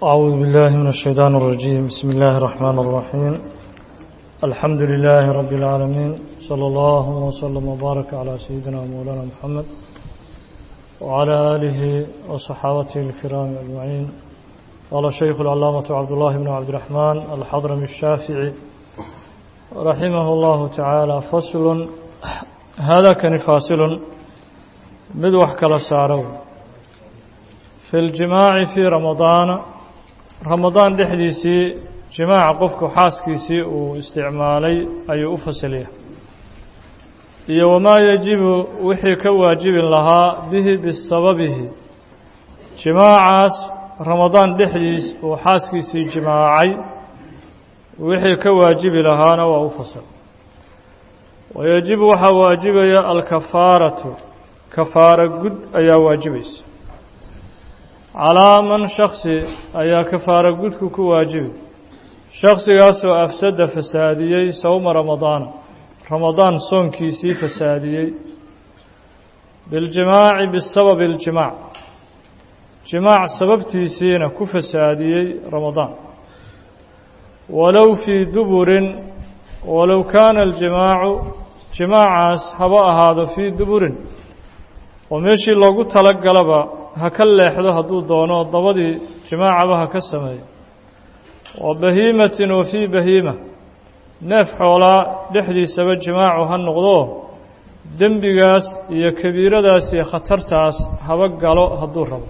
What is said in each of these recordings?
أعوذ بالله من الشيطان الرجيم بسم الله الرحمن الرحيم الحمد لله رب العالمين صلى الله وسلم وبارك على سيدنا مولانا محمد وعلى آله وصحابته الكرام أجمعين قال الشيخ العلامة عبد الله بن عبد الرحمن الحضرمي الشافعي رحمه الله تعالى فصل هذا كان فاصل مدوح كلا سارو في الجماع في رمضان رمضان dhexdiisii jimaaca qofku xaaskiisii uu isticmaalay ayuu u fasilaya iyo wamaa yajibu wixii ka waajibin lahaa bihi bisababihi jimaacaas ramadaan dhexdiis uu xaaskiisii jimaacay wixii ka waajibi lahaana waa u fasal wayajibu waxaa waajibaya alkafaaratu kafaara gud ayaa waajibaysa calaa man shaksi ayaa kafaara gudku ku waajibi shaksigaasoo afsada fasaadiyey sowma ramadaana ramadaan soonkiisii fasaadiyey biاljimaaci bisababi اljimaac jimaac sababtiisiina ku fasaadiyey ramadaan walow fii duburin walow kaana aljimaacu jimaacaas haba ahaado fii duburin oo meeshii loogu talagalaba ha ka leexdo hadduu doono dabadii jimaacaba ha ka sameeyo wa bahiimatin wa fii bahiima neef xoolaa dhexdiisaba jimaacu ha noqdo dembigaas iyo kabiiradaas iyo khatartaas haba galo hadduu rabo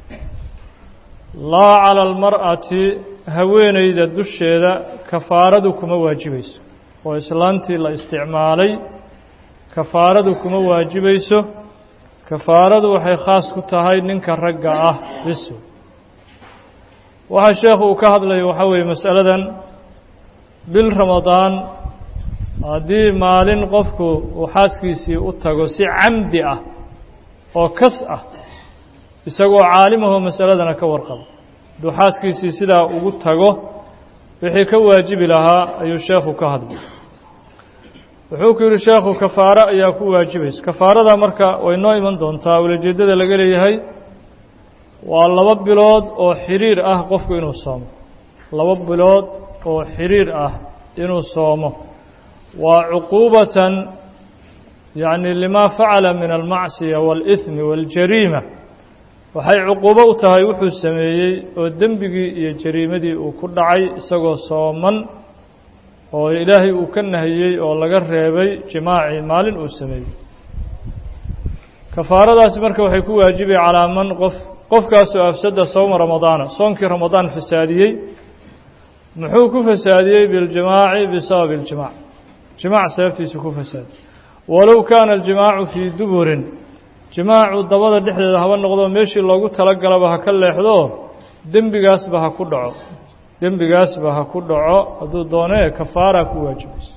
laa cala almar'ati haweenayda dusheeda kafaaradu kuma waajibayso oo islaantii la isticmaalay kafaaradu kuma waajibayso kafaaradu waxay khaas ku tahay ninka ragga ah biso waxaa sheekhu uu ka hadlayo waxaa weeye masaladan bil ramadaan haddii maalin qofku uu xaaskiisii u tago si camdi ah oo kas ah isagoo caalimahoo masaladana ka warqaba hadduu xaaskiisii sidaa ugu tago wixii ka waajibi lahaa ayuu sheekhu ka hadlay wuxuu ku yidhi sheekhu kafaaro ayaa ku waajibaysa kafaarada marka way noo iman doontaa ulajeeddada laga leeyahay waa laba bilood oo xiriir ah qofku inuu soomo laba bilood oo xiriir ah inuu soomo waa cuquubatan yacni limaa facala min almacsiya waاlihmi waاljariima waxay cuquubo u tahay wuxuu sameeyey oo dembigii iyo jariimadii uu ku dhacay isagoo sooman oo ilaahay uu ka nahiyey oo laga reebay jimaacii maalin uu sameeyey kafaaradaasi marka waxay ku waajibay calaa man qof qofkaasoo afsada sowma ramadaana soonkii ramadaan fasaadiyey muxuu ku fasaadiyey biاljimaaci bisababi اljimaac jimaac sababtiisu ku fasaadiyey walow kaana aljimaacu fii duburin jimaacu dabada dhexdeeda haba noqdo meeshii loogu talagalaba ha ka leexdo dembigaasba ha ku dhaco dembigaasba ha ku dhaco hadduu doonee kafaara ku waajibayso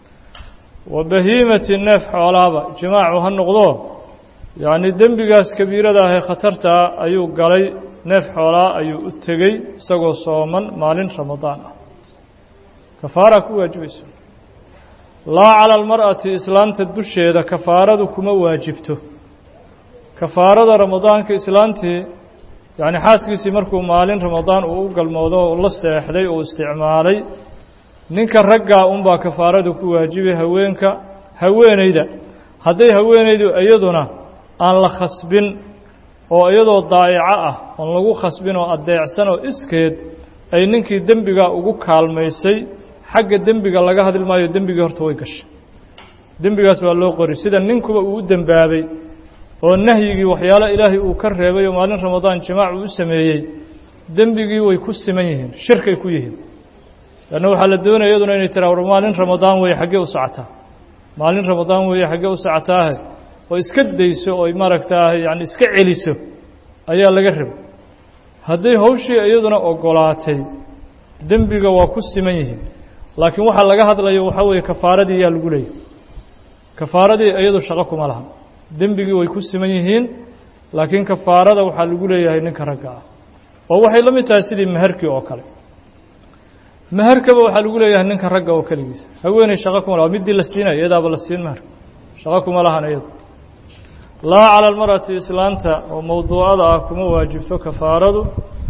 wa bahiimati neef xoolaaba jimaacu ha noqdo yacni dembigaas kabiirada ahee khatartaa ayuu galay neef xoolaa ayuu u tegey isagoo sooman maalin ramadaan ah kafaara ku waajibayso laa cala almar'ati islaanta dusheeda kafaaradu kuma waajibto kafaarada ramadaanka islaantii yacni xaaskiisii markuu maalin ramadaan uu u galmoodo oo la seexday uu isticmaalay ninka raggaa unbaa kafaaradu ku waajibay haweenka haweenayda hadday haweenaydu iyaduna aan la khasbin oo iyadoo daa'ico ah oon lagu khasbin oo addeecsan oo iskeed ay ninkii dembigaa ugu kaalmaysay xagga dembiga laga hadli maayo dembigii horta way gashay dembigaas waa loo qori sida ninkuba uu u dembaabay oo nahyigii waxyaalo ilaahay uu ka reebay oo maalin ramadaan jimaac uu u sameeyey dembigii way ku siman yihiin shirkay ku yihiin lanna waxaa la doonaya iyaduna inay tiraa war maalin ramadaan weeye xaggee u socotaa maalin ramadaan weeye xaggee u socotaahe oo iska dayso oy maaragtaa yacni iska celiso ayaa laga rabay hadday hawshii iyaduna ogolaatay dembiga waa ku siman yihiin laakiin waxaa laga hadlayo waxaa weeye kafaaradii yaa lagu leeyahy kafaaradii iyadu shaqo kuma laha dembigii way ku siman yihiin laakiin kafaarada waxaa lagu leeyahay ninka ragga ah oo waxay la mid tahay sidii meherkii oo kale meherkaba waxaa lagu leeyahay ninka ragga oo keligiisa haweeney shaqo kuma laha middii la siinayo iyadaaba la siin meher shaqo kuma lahan iyadu laa cala almar'ati islaanta oo mowduucada ah kuma waajibto kafaaradu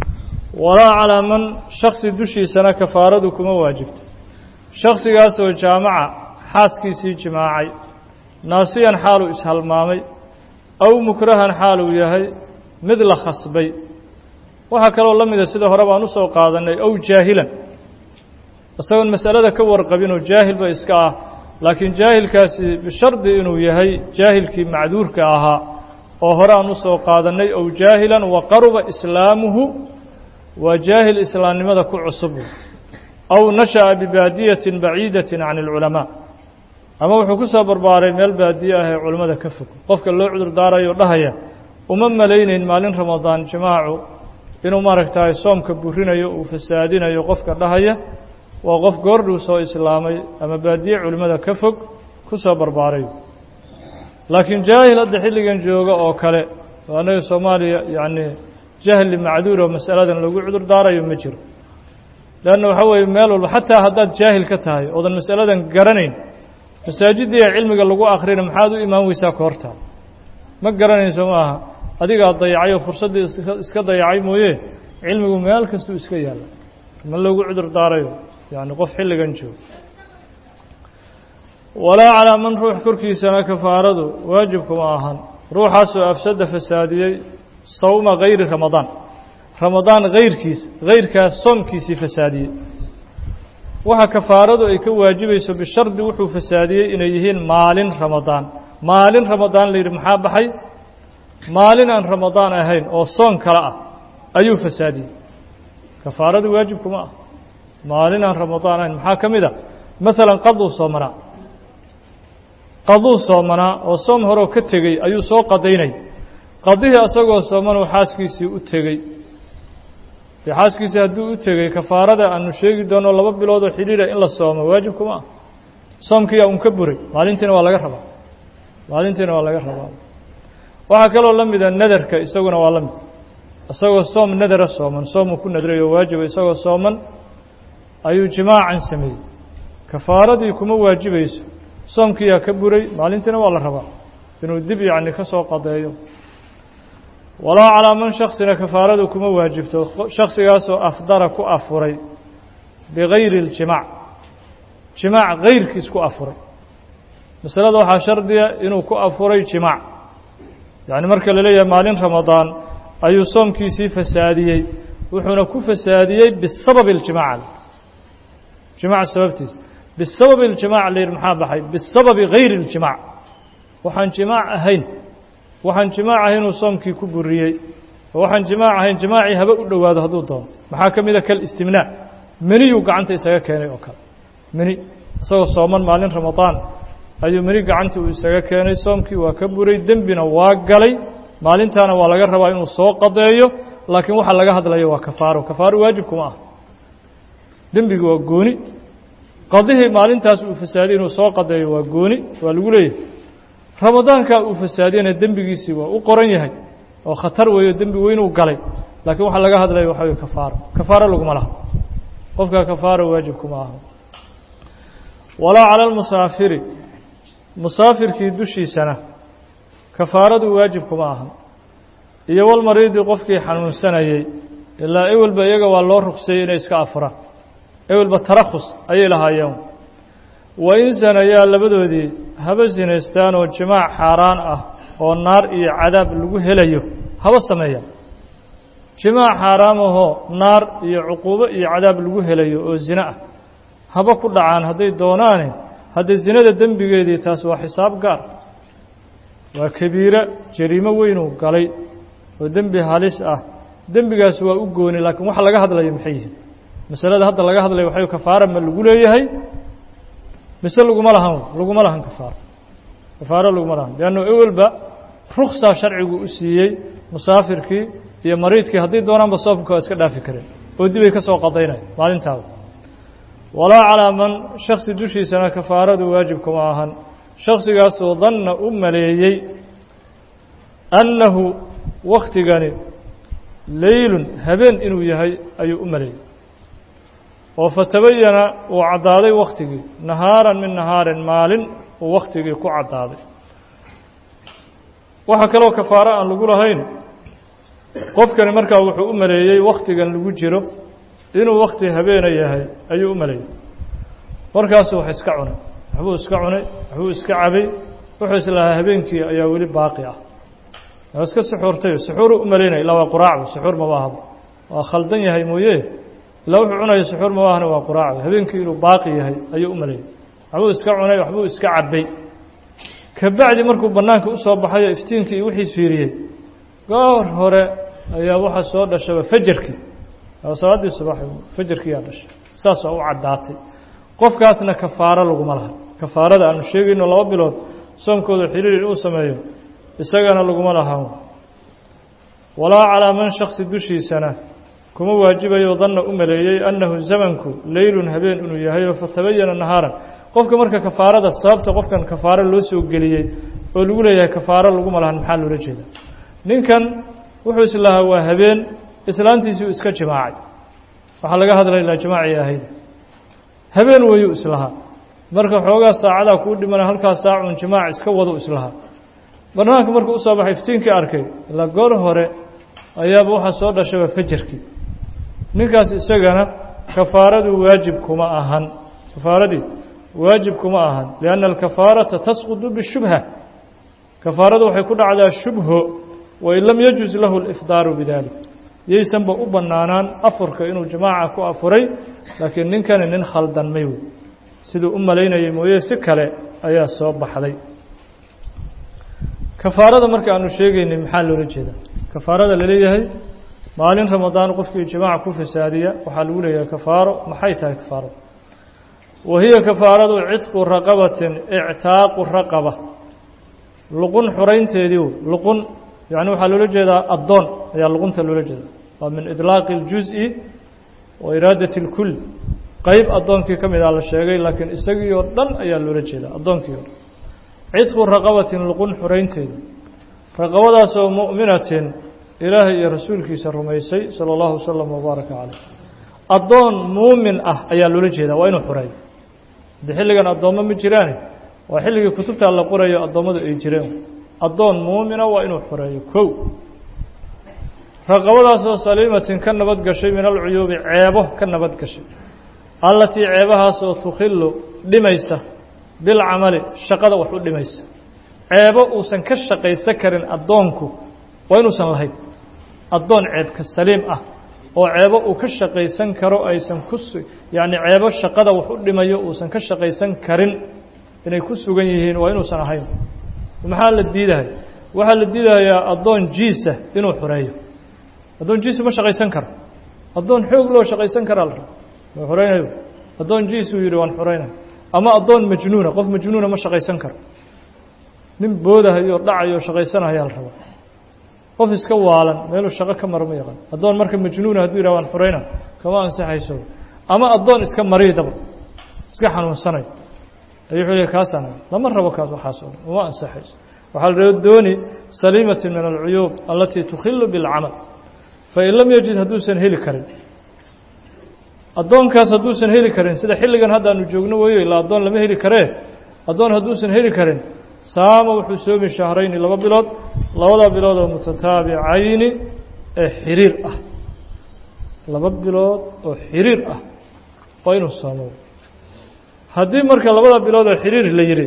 walaa calaa man shaksi dushiisana kafaaradu kuma waajibto shaksigaasoo jaamaca xaaskiisii jimaacay naasiyan xaaluu ishalmaamay aw mukrahan xaaluu yahay mid la khasbay waxaa kaloo la mida sida hore baan usoo qaadannay ow jaahilan isagoon masalada ka warqabinoo jaahilba iska ah laakiin jaahilkaasi bishardi inuu yahay jaahilkii macduurka ahaa oo hore aan usoo qaadannay ow jaahilan wa qaruba islaamuhu waa jaahil islaamnimada ku cusub aw nasha'a bibaadiyatin baciidatin can alculamaa ama wuxuu ku soo barbaaray meel baadiye ah ee culammada ka fog qofka loo cudur daarayo dhahaya uma malaynayn maalin ramadaan jimaacu inuu maaragtahay soomka burinayo uu fasaadinayo qofka dhahaya waa qof goordhuu soo islaamay ama baadiye culimmada ka fog ku soo barbaaray laakiin jaahil hadda xilligan jooga oo kale oo annaga soomaaliya yacni jahli macduur oo masaladan lagu cudur daarayo ma jiro leanna waxaa weeye meel walba xataa haddaad jaahil ka tahay oodan masaladan garanayn masaajiddiiya cilmiga lagu akhrina maxaad u imaan weysaa ka hortaa ma garanayso ma aha adigaa dayacay oo fursaddii iska dayacay mooye cilmigu meel kastuu iska yaalla ma lagu cudur daarayo yacni qof xilligan joogo walaa calaa man ruux korkiisana kafaaradu waajibkuma ahan ruuxaasoo afsada fasaadiyey sawma gayri ramadaan ramadaan hayrkiis hayrkaas soomkiisii fasaadiyey waxa kafaaradu ay ka waajibayso bishardi wuxuu fasaadiyey inay yihiin maalin ramadaan maalin ramadaan la yidhi maxaa baxay maalin aan ramadaan ahayn oo soon kale ah ayuu fasaadiyey kafaaradu waajibkuma ah maalin aan ramadaan ahayn maxaa ka mid a maalan qaduu soomanaa qaduu soomanaa oo soom horeo ka tegey ayuu soo qadaynay qadihii asagoo soomanuu xaaskiisii u tegey dee xaaskiisii hadduu u tegey kafaarada aanu sheegi doono laba bilood oo xidhiira in la soomo waajibkuma ah soomkiiyaa un ka buray maalintiina waa laga rabaa maalintiina waa laga rabaa waxaa kaloo la mida nadarka isaguna waa la mid isagoo soom nadara sooman soomuu ku nadray oo waajiba isagoo sooman ayuu jimaacan sameeyey kafaaradii kuma waajibayso soomkiiyaa ka buray maalintiina waa la rabaa inuu dib yacni ka soo qadeeyo walaa calaa man shaksina kafaaradu kuma waajibto shaksigaasoo afdara ku afuray bigayri اljimaac jimaac gayrkiis ku afuray masalada waxaa shardiya inuu ku afuray jimaac yacni marka la leeyahay maalin ramadaan ayuu soomkiisii fasaadiyey wuxuuna ku fasaadiyey bisababi اljimaac jimaac sababtiisa bisababi اljimaac la yidhi maxaa baxay bisababi gayri اljimaac waxaan jimaac ahayn waxaan jimaac ahayn inuu soomkii ku buriyey oo waxaan jimaac ahayn jimaacii haba u dhowaado hadduu doono maxaa ka mida kalistimnaa meniyuu gacanta isaga keenay oo kale meni isagoo sooman maalin ramadaan ayuu meni gacanta uu isaga keenay soomkii waa ka buray dembina waa galay maalintaana waa laga rabaa inuu soo qadeeyo laakiin waxa laga hadlayo waa kafaaro kafaaro waajibkuma ah dembigi waa gooni qadihii maalintaas uu fasaadiyey inuu soo qadeeyo waa gooni waa lagu leeyahay ramadaankaa uu fasaadiyana dembigiisii waa u qoran yahay oo khatar weeyo dembi weynuu galay laakiin waxaa laga hadlaya waxa wey kafaaro kafaaro laguma laha qofkaa kafaaro waajibkuma aha walaa cala almusaafiri musaafirkii dushiisana kafaaradu waajibkuma aha iyo walmariidi qofkii xanuunsanayey ilaa ewelba iyaga waa loo ruqseeyey inay iska afuraan ewelba tarakhus ayay lahaayeen wa in sanayaa labadoodii haba sinaystaan oo jimaac xaaraan ah oo naar iyo cadaab lagu helayo haba sameeyaan jimaac xaaraamahoo naar iyo cuquubo iyo cadaab lagu helayo oo zine ah haba ku dhacaan hadday doonaane haddii zinada dembigeedii taas waa xisaab gaar waa kabiira jariimo weynuu galay oo dembi halis ah dembigaas waa u gooni laakiin waxa laga hadlayo maxay yihiin masalada hadda laga hadlayo waxay kafaara ma lagu leeyahay mise laguma lahan laguma lahan kafaaro kafaaro laguma lahan leannu ewelba ruksaa sharcigu u siiyey musaafirkii iyo mariidkii haddii doonaanba soomka waa iska dhaafi kareen oo dibay ka soo qadaynaya maalintaada walaa calaa man shaksi dushiisana kafaaradu waajibkuma ahan shaksigaasoo danna u maleeyey annahu waktigani leylun habeen inuu yahay ayuu u maleeyey oo fatabayana uu caddaaday waktigii nahaaran min nahaarin maalin uu waktigii ku caddaaday waxaa kaloo kafaaro aan lagu lahayn qofkani markaa wuxuu u maleeyey wakhtigan lagu jiro inuu wakhti habeena yahay ayuu u maleeyey markaasu wax iska cunay waxbuu iska cunay waxbuu iska cabay wuxuu islahaa habeenkii ayaa weli baaqi ah waa iska suxuurtay suxuuru u malaynaya illaa waa quraacdu suxuur ma waahaba waa khaldan yahay mooye ilaa wuxuu cunaya suxuur ma waahna waa quraacdu habeenkii inuu baaqi yahay ayuu u maleeyey waxbuu iska cunay waxbuu iska cabay kabacdi markuu bannaanka usoo baxayo iftiinkii iyo wixii fiiriyey goor hore ayaa waxaa soo dhashaba fajarkii salaaddii subax fajarkiiyaa dhashay saas waa u caddaatay qofkaasna kafaaro laguma laha kafaarada aanu sheegayno laba bilood soomkooda xiriir uu sameeyo isagana laguma lahan walaa calaa man shaksi dushiisana kuma waajibayo danna u maleeyey annahu zamanku leylun habeen inuu yahayo fatabayana nahaaran qofka marka kafaarada sababta qofkan kafaaro loo soo geliyey oo lagu leeyahay kafaaro laguma lahan maxaa loola jeeda ninkan wuxuu islahaa waa habeen islaantiisii uu iska jimaacay waxaa laga hadlay ilaa jimaacii ahayd habeen weyuu islahaa marka xoogaa saacadaa kuu dhimana halkaa saacun jimaac iska wadu islahaa barnaanka markuu usoo baxay iftiinkii arkay ilaa goor hore ayaaba waxaa soo dhashaba fajarkii ninkaas isagana kafaaradu waajib kuma ahan kafaaradii waajib kuma ahan lianna alkafaarata tasqudu bishubha kafaaradu waxay ku dhacdaa shubho wain lam yajuz lahu alifdaaru bidalik yaysanba u bannaanaan afurka inuu jamaaca ku afuray laakiin ninkani nin khaldanmay wey siduu u malaynayay mooye si kale ayaa soo baxday kafaarada marka aanu sheegaynay maxaa loola jeedaa kafaarada laleeyahay maalin ramadaan qofkii jamaaca ku fasaadiya waxaa lagu leeyahay kafaaro maxay tahay kafaarada wa hiya kafaaradu cidqu raqabatin ictaaqu raqaba luqun xuraynteedii luqun yani waxaa loola jeedaa addoon ayaa luqunta loola jeeda waa min idlaaqi اljuز'i wa iraadati اlkul qeyb addoonkii ka mid a la sheegay laakiin isagii oo dhan ayaa loola jeedaa addoonkii o dhan cidqu raqabatin luqun xuraynteeda raqabadaasoo mu'minatin ilaahay iyo rasuulkiisa rumaysay salى اllahu wasalam wabaaraka caleyh addoon muumin ah ayaa loola jeedaa waa inuu xureeyo haddii xilligan addoommo ma jiraane waa xilligii kutubtaa la qorayo addoommadu ay jireen addoon muumina waa inuu xureeyo kow raqabadaasoo saliimatin ka nabad gashay min alcuyuubi ceebo ka nabad gashay allatii ceebahaasoo tukhilu dhimaysa bilcamali shaqada wax u dhimaysa ceebo uusan ka shaqaysan karin addoonku waa inuusan lahayn addoon ceebka saliim ah oo ceebo uu ka shaqaysan karo aysan ku yacni ceebo shaqada wax u dhimayo uusan ka shaqaysan karin inay ku sugan yihiin waa inuusan ahayn maxaa la diidahay waxaa la diidayaa addoon jiisa inuu xureeyo addoon jiisa ma shaqaysan karo addoon xoog loo shaqaysan karaa la raba ma xuraynayo addoon jiis uu yidhi waan xuraynaya ama addoon majnuuna qof majnuuna ma shaqaysan karo nin boodahayo dhacayo shaqaysanaya la rabaa qof iska waalan meeluu shaqo ka mara ma yaqaan addoon marka majnuuna hadduu yidhah waan xurayna kama ansaxayso ama addoon iska mariidaba iska xanuunsanayo ayuu wuxuu leey kaasaan lama rabo kaas waxaas oo dhan uma ansaxayso waxaa la raba dooni saliimatin min alcuyuub alatii tukhilu bilcamal fain lam yajid hadduusan heli karin addoonkaas hadduusan heli karin sida xilligan haddaanu joogno weeyo ilaa addoon lama heli karee addoon hadduusan heli karin saama wuxuu soomi shahrayni laba bilood labada bilood oo mutataabicayni ee xiriir ah laba bilood oo xiriir ah waa inuu soomo haddii marka labada bilood oo xiriir la yidhi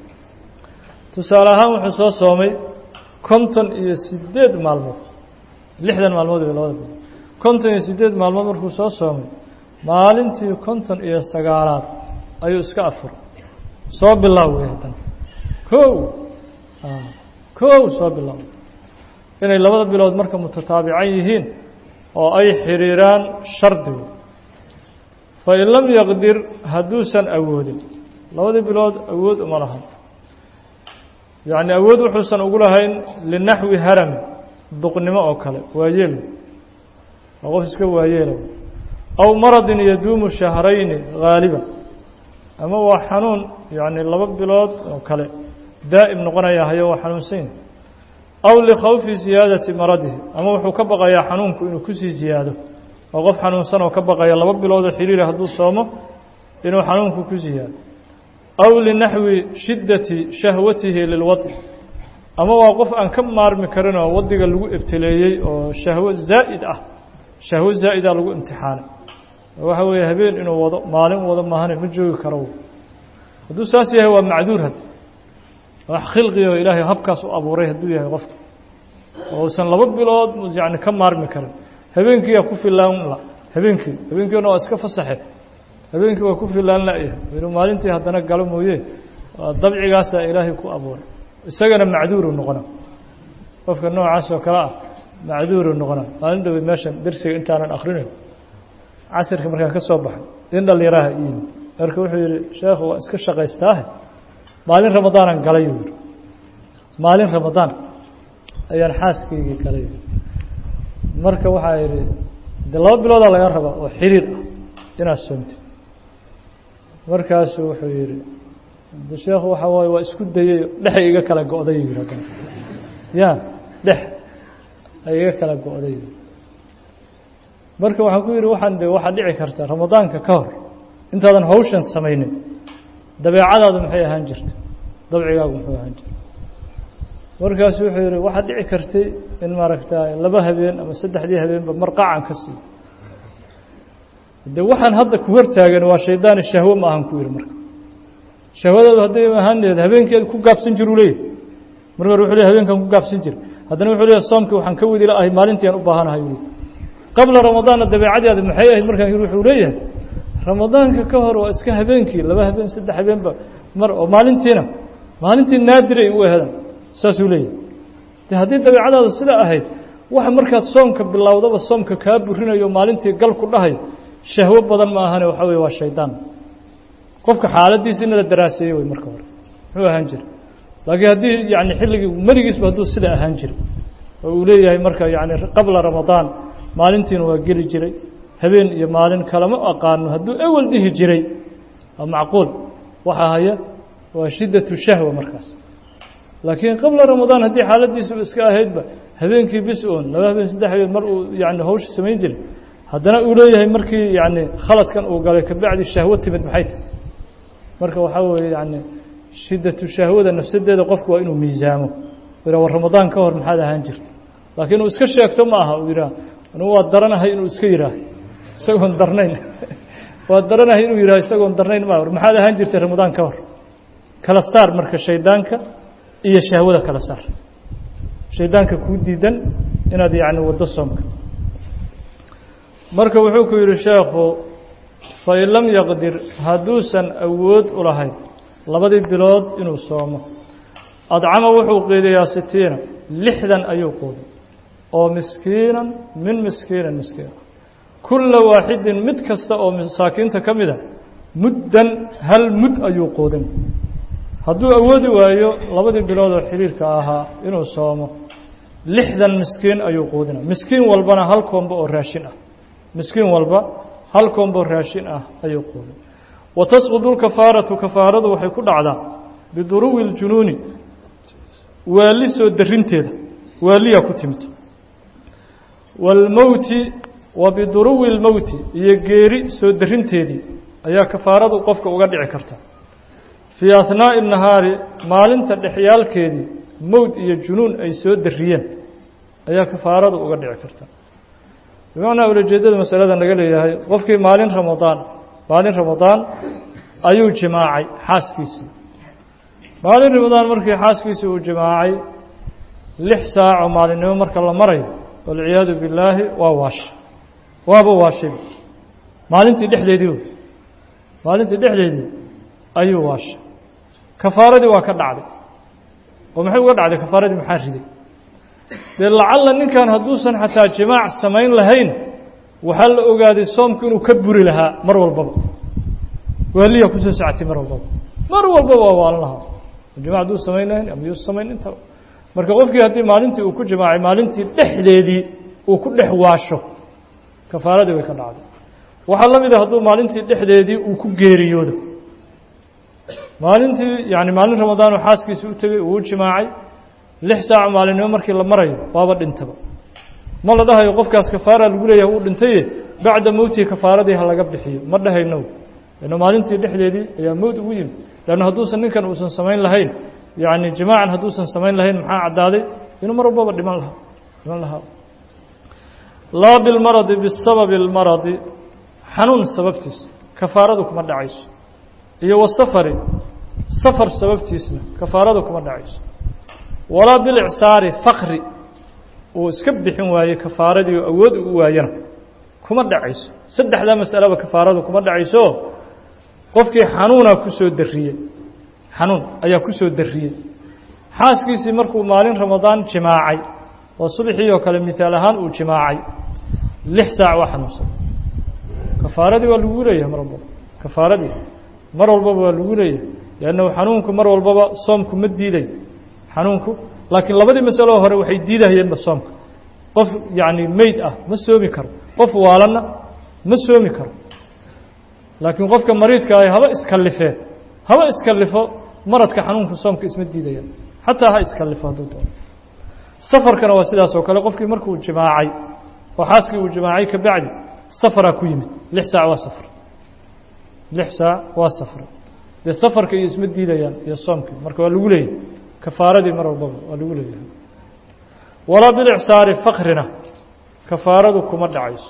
tusaale ahaan wuxuu soo soomay konton iyo siddeed maalmood lixdan maalmood wey labada bilood konton iyo siddeed maalmood markuu soo soomay maalintii konton iyo sagaalaad ayuu iska afuray soo bilaaw wey haddana kow kow soo bilaaw inay labada bilood marka mutataabican yihiin oo ay xiriiraan shardigu fain lam yaqdir hadduusan awoodin labadii bilood awood uma lahan yacni awood wuxuusan ugu lahayn linaxwi harami duqnimo oo kale waayeel waa qof iska waayeela aw maradin yaduumu shahrayni haaliba ama waa xanuun yacni laba bilood oo kale daa'im noqonaya hayo waa xanuunsan yahi aw likhawfi ziyaadati maradihi ama wuxuu ka baqayaa xanuunku inuu kusii ziyaado oo qof xanuunsan oo ka baqaya laba biloodoo xiriira hadduu soomo inuu xanuunku ku ziyaado aw linaxwi shiddati shahwatihi lilwadi ama waa qof aan ka maarmi karin oo waddiga lagu ibtileeyey oo shahwo zaa'id ah shahwo zaa'ida lagu imtixaanay waxa weeye habeen inuu wado maalin wado maahane ma joogi karo hadduu saas yahay waa macduur hadda wax khilqiga oo ilaahay habkaas u abuuray hadduu yahay qofka oo uusan laba bilood yani ka maarmi karin habeenkiiyaa ku filaan la habeenkii habeenkiina waa iska fasaxe habeenkii waa ku filaan la'yahay inuu maalintii haddana galo mooye waa dabcigaasaa ilaahay ku abuuray isagana macduuru noqona qofka noocaas oo kale ah macduuru noqona maalin dhaweyd meeshan dersiga intaanan akrinayn casirka markaan ka soo baxay in dhalinyaraha iyimi marka wuxuu yihi sheekhu waa iska shaqaystaahe maalin ramadaanaan galay yuu yihi maalin ramadaan ayaan xaaskaygii galay marka waxaa yidhi de laba biloodaa laga rabaa oo xiriir ah inaad soomtid markaasuu wuxuu yihi de sheekhu waxaa waaye waa isku dayey dhexay iga kala go-day yuu yihi ya dhex ay iga kala go-day marka waxaan ku yidhi waxaan de waxaa dhici karta ramadaanka ka hor intaadan hawshan samaynin dabeecadaadu maxay ahaan jirta dabcigaagu muxuu ahaan jirta markaasu wuxuu yihi waxaa dhici kartay in maaragta laba habeen ama saddexdii habeenba marqacan ka siiyo de waxaan hadda ku hortaagan waa shaydaani shahwo ma ahan ku yihi marka shahwadaadu hadday ahaaneed habeenkeed ku gaabsan jiru leeyahy marka hore wuxuu ley habeenkan ku gaabsan jira haddana wuxuu leeyahy soomkii waxaan ka wadi la'ahay maalintii aan u baahanahay uli qabla ramadaanna dabeecadaadi maxay ahayd markaan yidhi wuxuu leeyahay ramadaanka ka hor waa iska habeenkii laba habeen saddex habeenba mar oo maalintiina maalintii naadiray u ehedan saasuu leeyahay de haddii dabeecadaadu sidaa ahayd waxa markaad soomka bilowdaba soomka kaa burinayo maalintii gal ku dhahay shahwo badan ma ahane waxaa weye waa shaydaan qofka xaaladiisa in la daraaseeyo wey marka hore muxuu ahaan jira laakiin haddii yani xilligii meligiisba hadduu sida ahaan jira oo uu leeyahay marka yani qabla ramadaan maalintiina waa geli jiray habeen iyo maalin kalama aqaano hadduu ewel dhihi jiray waa macquul waxaa haya waa shiddatu shahwa markaas laakiin qabla ramadaan haddii xaaladiisuba iska ahaydba habeenkii bis oon laba habeen saddex habeen mar uu yani hawsha samayn jiray haddana uu leeyahay markii yani khaladkan uu galay kabacdi shahwo timid maxay tahy marka waxaa weeye yani shiddatu shahwada nafsadeeda qofku waa inuu miisaamo ira war ramadaan ka hor maxaad ahaan jirta laakiin uu iska sheegto ma aha uu yidhaah anugu waa daranahay inuu iska yidhaaho isagoon darnayn waa daranahay inuu yidhaho isagoon darnayn ma war maxaad ahaan jirtay ramadaan ka hor kala saar marka shaydaanka iyo shahwada kala saar shaydaanka kuu diidan inaad yacni waddo soomka marka wuxuu ku yidhi sheekhu fain lam yaqdir hadduusan awood u lahayn labadii bilood inuu soomo adcama wuxuu qiidayaa sitiina lixdan ayuu quuday oo miskiinan min miskiinan miskiina kulla waaxidin mid kasta oo masaakiinta ka mida muddan hal mud ayuu quudin hadduu awoodi waayo labadii bilood oo xiriirka ahaa inuu soomo lixdan miskiin ayuu quudina miskiin walbana hal koombo oo raashin ah miskiin walba hal koombo raashin ah ayuu quudin wa tasqudu lkafaaratu kafaaradu waxay ku dhacdaa biduruwi ljunuuni waali soo darinteeda waaliyaa ku timid waalmowti wa biduruwi lmowti iyo geeri soo darinteedii ayaa kafaaradu qofka uga dhici karta fii ahnaa'i nahaari maalinta dhexyaalkeedii mowd iyo junuun ay soo dariyeen ayaa kafaaradu uga dhici karta bimacnaa ulajeedada masalada naga leeyahay qofkii maalin ramadaan maalin ramadaan ayuu jimaacay xaaskiisii maalin ramadaan markii xaaskiisii uu jimaacay lix saaco maalinimo marka la marayo walciyaadu billaahi waa waashay waaba waashay maalintii dhexdeedii wey maalintii dhexdeedii ayuu waashay kafaaradii waa ka dhacday oo maxay uga dhacday kafaaradii maxaa riday dee lacalla ninkan hadduusan xataa jimaac samayn lahayn waxaa la ogaaday soomku inuu ka buri lahaa mar walbaba waaliya kusoo socotay mar walbaba mar walbaba waa waalan lahaa jimac hadduu samayn lahayn ama yuusa samayn intaba marka qofkii haddii maalintii uu ku jimaacay maalintii dhexdeedii uu ku dhex waasho kafaaradii way ka dhacday waxaa la mida hadduu maalintii dhexdeedii uu ku geeriyoodo maalintii yani maalin ramadaanoo xaaskiisi u tegey uu u jimaacay lix saac maalinimo markii la marayo waaba dhintaba ma la dhahayo qofkaas kafaara lagu leeyahay uu dhintaye bacda mowtihi kafaaradii ha laga bixiyo ma dhahayno lanna maalintii dhexdeedii ayaa mowd ugu yimid leanna hadduusan ninkan uusan samayn lahayn yacni jimaacan hadduusan samayn lahayn maxaa caddaaday inuu mar walbaba dhiman lahaa dhiman lahaa laa bilmaradi bisababi اlmaradi xanuun sababtiisa kafaaradu kuma dhacayso iyo wasafari safar sababtiisna kafaaradu kuma dhacayso walaa bilicsaari fakri uu iska bixin waayey kafaaradii oo awood u waayana kuma dhacayso saddexdaa masaleba kafaaradu kuma dhacayso qofkii xanuunaa ku soo dariyey xanuun ayaa ku soo dariyey xaaskiisii markuu maalin ramadaan jimaacay oo subaxii oo kale mihaal ahaan uu jimaacay lix saac waa xanuunsan kafaaradii waa lagu leeyahay mar walbaba kafaaradii mar walbaba waa lagu leeyahay liannahu xanuunku mar walbaba soomku ma diiday xanuunku laakiin labadii masaloo hore waxay diidahayeenba soomka qof yacni meyd ah ma soomi karo qof waalanna ma soomi karo laakiin qofka mariidka ah haba iskallifee haba iskallifo maradka xanuunka soomka isma diidayaan xataa ha iskallifo hadduu doono safarkana waa sidaas oo kale qofkii markuu jimaacay oo xaaskii uu jimaacay ka bacdi safaraa ku yimid lix saac waa safar lix saac waa safar dee safarka iyo isma diidayaan iyo soomkii marka waa lagu leeyahay kafaaradii mar walbaba waa lagu leeyahay walaa bilicsaari fakrina kafaaradu kuma dhacayso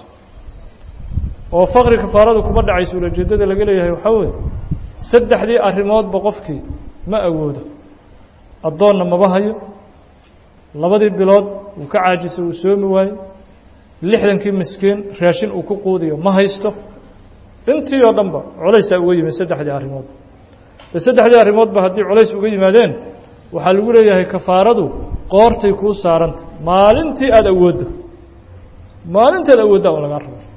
oo fakri kafaaradu kuma dhacayso ulajeedada laga leeyahay waxaa weeye saddexdii arrimoodba qofkii ma awoodo addoonna maba hayo labadii bilood uu ka caajisay uu soomi waayo lixdankii miskiin raashin uu ku quudiyo ma haysto intii oo dhanba culaysaa uga yimid saddexdii arrimood de saddexdii arrimoodba haddii culays uga yimaadeen waxaa lagu leeyahay kafaaradu qoortay kuu saaranta maalintii aada awooddo maalintaad awooddaa un lagaa rabo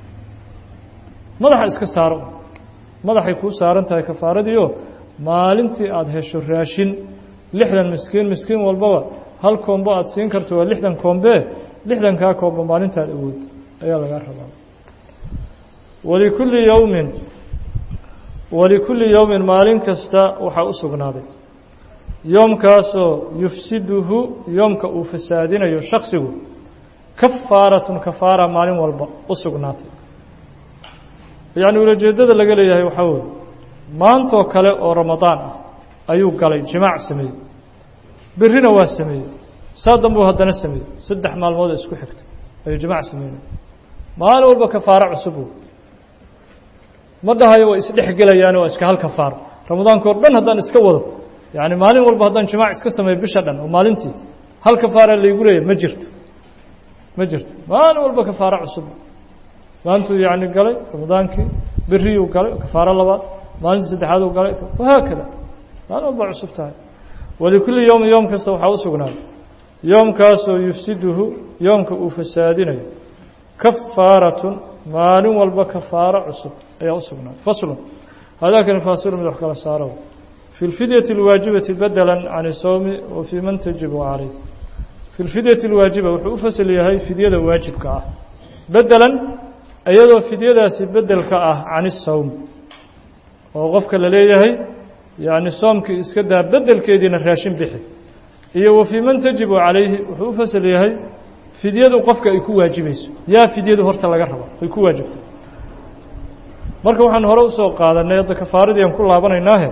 madaxa iska saaro madaxay kuu saaran tahay kafaaradiioo maalintii aada hesho raashin lixdan miskiin miskiin walbaba hal koombo aada siin karto waa lixdan koombee lixdankaa koombo maalintaad awoodda ayaa lagaa rabaa walikulli yowmin walikulli yowmin maalin kasta waxaa u sugnaaday yoomkaasoo yufsiduhu yoomka uu fasaadinayo shaksigu kafaaratun kafaara maalin walba u sugnaatay yacni ulajeeddada laga leeyahay waxaa weeye maantoo kale oo ramadaan ah ayuu galay jimaac sameeyey berrina waa sameeyey saa dambuu haddana sameeyey saddex maalmood oo isku xigta ayuu jimaac sameynay maalin walba kafaaro cusubu ma dhahayo way isdhex gelayaan waa iska hal kafaaro ramadaanka o dhan haddaan iska wado yacni maalin walba haddaan jimaac iska sameeyo bisha dhan oo maalintii hal kafaara laygu leeyahy ma jirto ma jirto maalin walba kafaaro cusub maantuu yacni galay ramadaankii beriyuu galay kafaaro labaad maalintii saddexaad uu galay wahaakada maalin walba cusub tahay walikulli yowmi yoom kasta waxaa u sugnaaday yoomkaasoo yufsiduhu yoomka uu fasaadinayo kafaaratun maalin walba kafaaro cusub ayaa u sugnaaday faslun hadaakani faasilu mid wax kala saaro fi lfidyati اlwaajibati badela can isowmi wa fii man tajibu calayh fi lfidyati اlwaajiba wuxuu u fasal yahay fidyada waajibka ah bedelan iyadoo fidyadaasi bedelka ah can isowm oo qofka la leeyahay yacni soomkii iska daa bedelkeediina raashin bixi iyo wa fii man tajibu calayhi wuxuu u fasal yahay fidyadu qofka ay ku waajibayso yaa fidyadu horta laga raba ay ku waajibto marka waxaan hore usoo qaadanay hadda kafaaradii aan ku laabanaynaahe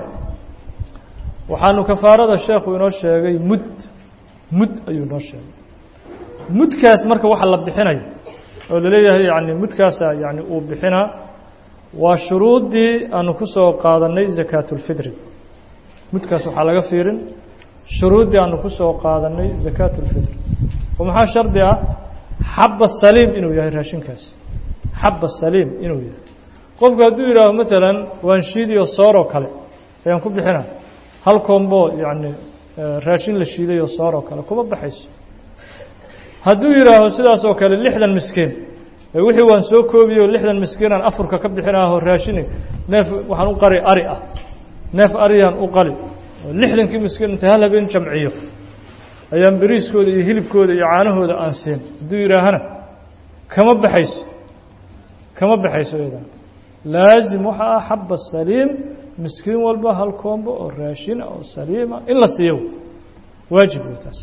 waxaanu kafaarada sheekhu inoo sheegay mud mud ayuu inoo sheegay mudkaas marka waxa la bixinayo oo laleeyahay yani mudkaasa yani uu bixinaa waa shuruuddii aanu ku soo qaadanay zakaatulfidri mudkaas waxaa laga fiirin shuruuddii aanu ku soo qaadanay zakaatulfidri oo maxaa shardi ah xabba saliim inuu yahay raashinkaas xabba saliim inuu yahay qofku hadduu yidhaaho maalan waan shiidiyo sooroo kale ayaan ku bixina hal koombo yacni raashin la shiidayo sooroo kale kuma baxayso hadduu yidhaaho sidaas oo kale lixdan miskiin wixii waan soo koobiyo lixdan miskiinaan afurka ka bixinaaho raashini neef waxaan u qari ari ah neef ariyaan u qali oo lixdankii miskiin inta hal habeen jamciyo ayaan beriiskooda iyo hilibkooda iyo caanahooda aan siin hadduu yidhaahana kama baxayso kama baxayso iyadan laazim waxa ah xaba saliim miskiin walba hal koombo oo raashina oo saliima in la siiyo waajib wey taas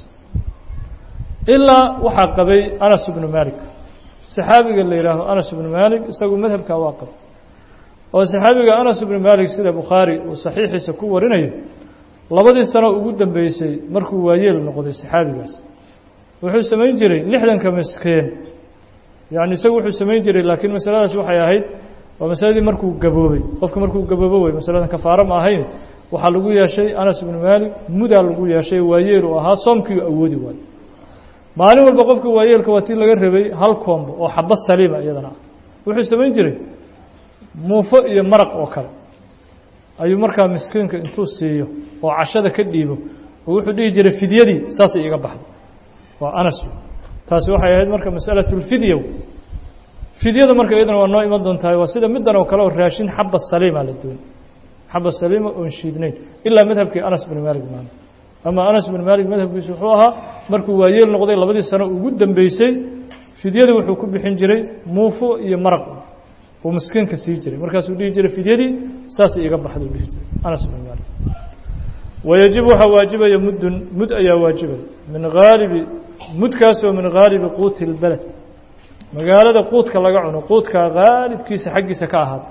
ilaa waxaa qabay anas ibnu malik saxaabiga la yidhaaho anas ibnu malik isagu madhabkaa waa qabay oo saxaabiga anas ibnu malik sida bukhaari uu saxiixiisa ku warinayo labadii sano ugu dambeysay markuu waayeel noqday saxaabigaas wuxuu samayn jiray lixdanka miskiin yacni isagu wuxuu samayn jiray laakiin masaladaas waxay ahayd waa masaladii markuu gaboobay qofka markuu gaboobo wey masaladan kafaaro ma ahayn waxaa lagu yeeshay anas ibnu maalik mudaa lagu yeeshay waayeel uu ahaa soomkii awoodi waayo maalin walba qofka waayeelka waa tii laga rabay hal koombo oo xabo saliima iyadana ah wuxuu samayn jiray muufo iyo maraq oo kale ayuu markaa miskiinka intuu siiyo oo cashada ka dhiibo oo wuxuu dhihi jiray fidyadii saasay iga baxday waa anas taasi waxay ahayd marka masalatlfidya fidyada marka iyadana waa noo iman doontahay waa sida middan oo kale oo raashin xaba saliima la dooni xaba saliima oon shiidnayn ilaa madhabkii anas bin maalik maana ama anas bin maalik madhabkiisu wuxuu ahaa markuu waayeel noqday labadii sano ugu dambeysay fidyadii wuxuu ku bixin jiray muufo iyo maraq uu miskiinka sii jiray markaasuu dhihi jiray fidyadii saasay iga baxday dhihi jiray anas bin maalik wayajib waxaa waajibaya muddun mud ayaa waajibaya min haalibi mudkaasoo min haalibi quuti اlbeled magaalada quudka laga cuno quudka haalibkiisa xaggiisa ka ahaada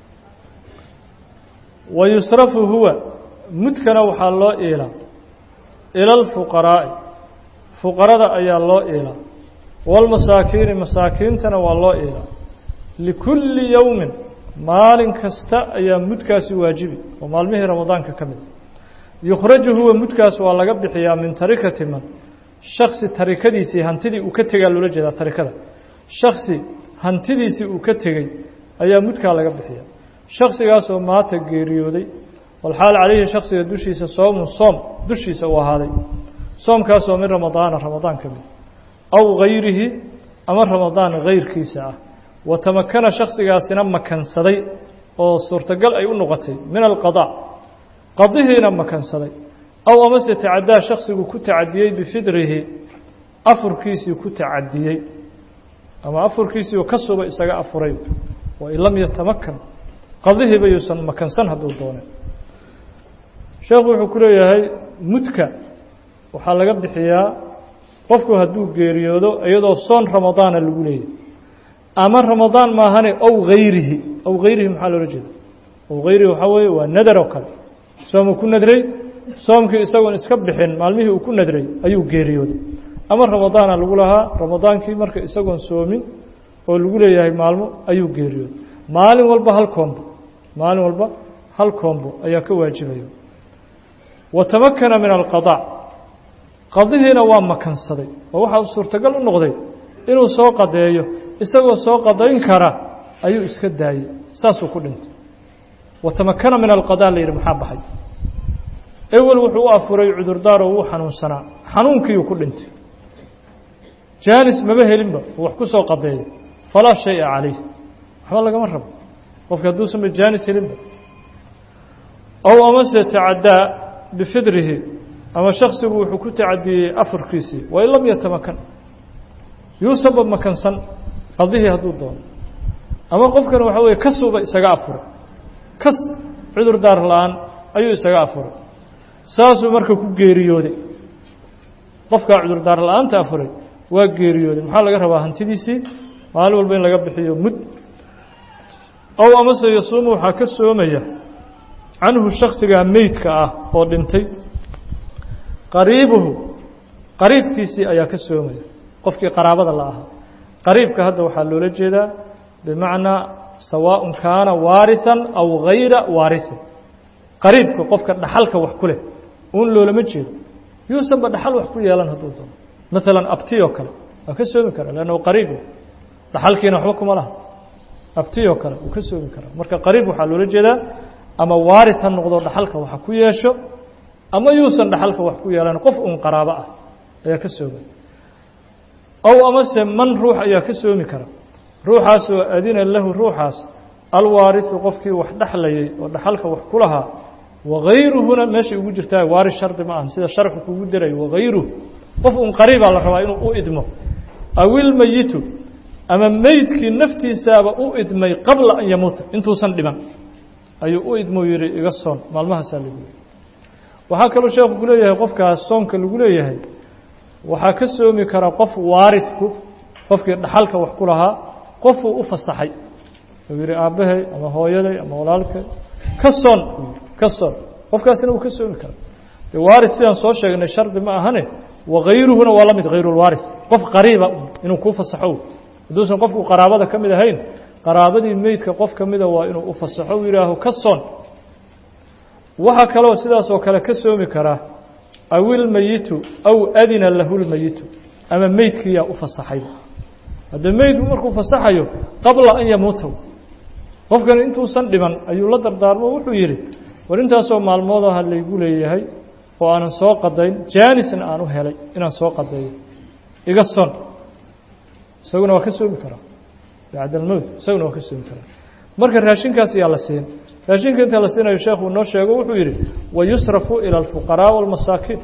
wa yusrafu huwa mudkana waxaa loo iilaa ila اlfuqaraa'i fuqarada ayaa loo iilaa wاlmasaakiini masaakiintana waa loo iilaa likulli yowmin maalin kasta ayaa mudkaasi waajibi oo maalmihii ramadaanka ka mida yukhraju huwa mudkaas waa laga bixiyaa min tarikati man shaksi tarikadiisii hantidii uu ka tegaa loola jeedaa tarikada shaksi hantidiisii uu ka tegey ayaa mudkaa laga bixiyaa shaksigaasoo maata geeriyooday walxaal calayhi shaksiga dushiisa soomun soom dushiisa uu ahaaday soomkaasoo min ramadaana ramadaan ka mid aw gayrihi ama ramadaan gayrkiisa ah wa tamakana shaksigaasina makansaday oo suurtagal ay u noqotay min alqadaa qadihiina makansaday aw amase tacaddaa shaksigu ku tacadiyey bifidrihi afurkiisii ku tacadiyey ama afurkiisii oo ka suba isaga afuray wain lam yatamakan qadihiiba yuusan makansan hadduu doonay sheekhu wuxuu ku leeyahay mudka waxaa laga bixiyaa qofku hadduu geeriyoodo iyadoo soon ramadaana lagu leeyahy ama ramadaan maahane ow hayrihi ow hayrihi maxaa loola jeeda ow hayrihi waxaa weeye waa nadar oo kale soomuu ku nadray soomkii isagoon iska bixin maalmihii uu ku nadray ayuu geeriyooday ama ramadaana lagu lahaa ramadaankii marka isagoon soomin oo lagu leeyahay maalmo ayuu geeriyooday maalin walba hal koombo maalin walba hal koombo ayaa ka waajibaya wa tamakana min alqadaa qadihiina waa makansaday oo waxaa suurtagal u noqday inuu soo qadeeyo isagoo soo qadayn kara ayuu iska daayey saasuu ku dhintay wa tamakana min alqadaa la yidhi maxaa baxay ewel wuxuu u afuray cudurdaar oo wuu xanuunsanaa xanuunkiiyuu ku dhintay jaanis maba helinba uu wax ku soo qadeeyo falaa shaya calayh waxba lagama rabo qofka hadduusanba jaanis helinba ow amase tacaddaa bifidrihi ama shaksigu wuxuu ku tacadiyey afurkiisii wain lam yatamakan yuusanba makansan qadihii hadduu doono ama qofkan waxaa weeye kasuuba isaga afuray kas cudur daar la-aan ayuu isaga afuray saasuu marka ku geeriyooday qofkaa cudurdaar la-aanta afuray waa geeriyooday maxaa laga rabaa hantidiisii maalin walba in laga bixiyo mud ow amase yasuumu waxaa ka soomaya canhu shaksigaa meydka ah oo dhintay qariibuhu qariibkiisii ayaa ka soomaya qofkii qaraabada la ahaa qariibka hadda waxaa loola jeedaa bimacnaa sawaaءun kaana waariثan aw gayra waariثin qariibka qofka dhaxalka wax ku leh uun loolama jeedo yuusanba dhaxal wax ku yeelan hadduu doono maalan abti oo kale waa ka soomi karaa lannahu qariib dhaxalkiina waxba kuma laha abti oo kale wuu ka soomi karaa marka qariib waxaa loola jeedaa ama waaris ha noqdo dhaxalka waxa ku yeesho ama yuusan dhaxalka wax ku yeelan qof uun qaraabo ah ayaa ka soomay ow amase man ruux ayaa ka soomi kara ruuxaasoo adina lahu ruuxaas alwaariثu qofkii wax dhexlayay oo dhaxalka wax ku lahaa wagayruhuna meeshay ugu jirtaa waaris shardi ma aha sida sharxu kugu diray wagayruhu qof un qariibaa la rabaa inuu u idmo awilmeyitu ama meydkii naftiisaaba u idmay qabla an yamuuta intuusan dhiman ayuu u idmou yihi iga soon maalmahaasaa lagu yihi waxaa kaloo sheekhu ku leeyahay qofkaas soonka lagu leeyahay waxaa ka soomi kara qof waaridku qofkii dhaxalka wax ku lahaa qofuu u fasaxay uu yihi aabbahay ama hooyaday ama walaalkay ka soon ka soon qofkaasina wuu ka soomi karaa waaris sidaan soo sheegnay shardi ma ahane wakayruhuna waa la mid hayrulwaaris qof qariiba inuu kuu fasaxo hadduusan qofku qaraabada ka mid ahayn qaraabadii meydka qof ka mida waa inuu u fasaxo u yidhaaho ka soon waxaa kaloo sidaasoo kale ka soomi karaa awilmeyitu aw adina lahu lmeyitu ama meydkiiyaa u fasaxay haddee meydku markuu fasaxayo qabla an yamuuta qofkani intuusan dhiman ayuu la dardaarmo wuxuu yidhi war intaasoo maalmood aha laygu leeyahay oo aanan soo qadayn jaanisna aan u helay inaan soo qadeeyo iga son isaguna waa ka soomi karaa bacd almowt isaguna waa ka soomi karaa marka raashinkaas yaa la siin raashinka inta la siinayo sheekhu noo sheego wuxuu yidhi wayusrafu ilى اlfuqaraaء wاlmasaakiin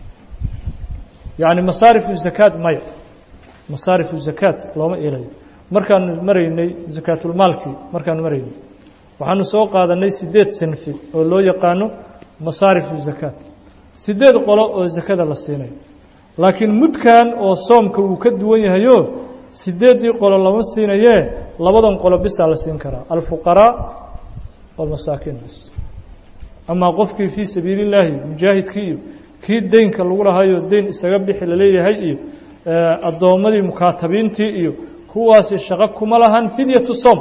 yani masaarifu zakaad maya masaarifu zakaad looma ilayo markaanu maraynay zakaatulmaalkii markaanu maraynay waxaanu soo qaadanay sideed sinfi oo loo yaqaano masaarifu zakaad sideed qolo oo zakada la siinayo laakiin mudkan oo soomka wuu ka duwan yahayo sideeddii qolo lama siinayee labadan qolo bisaa la siin karaa alfuqaraa walmasaakiin bis amaa qofkii fii sabiili illaahi mujaahidkii iyo kii deynka lagu lahayo deyn isaga bixi laleeyahay iyo addoommadii mukaatabiintii iyo kuwaasi shaqo kuma lahan fidyatu soom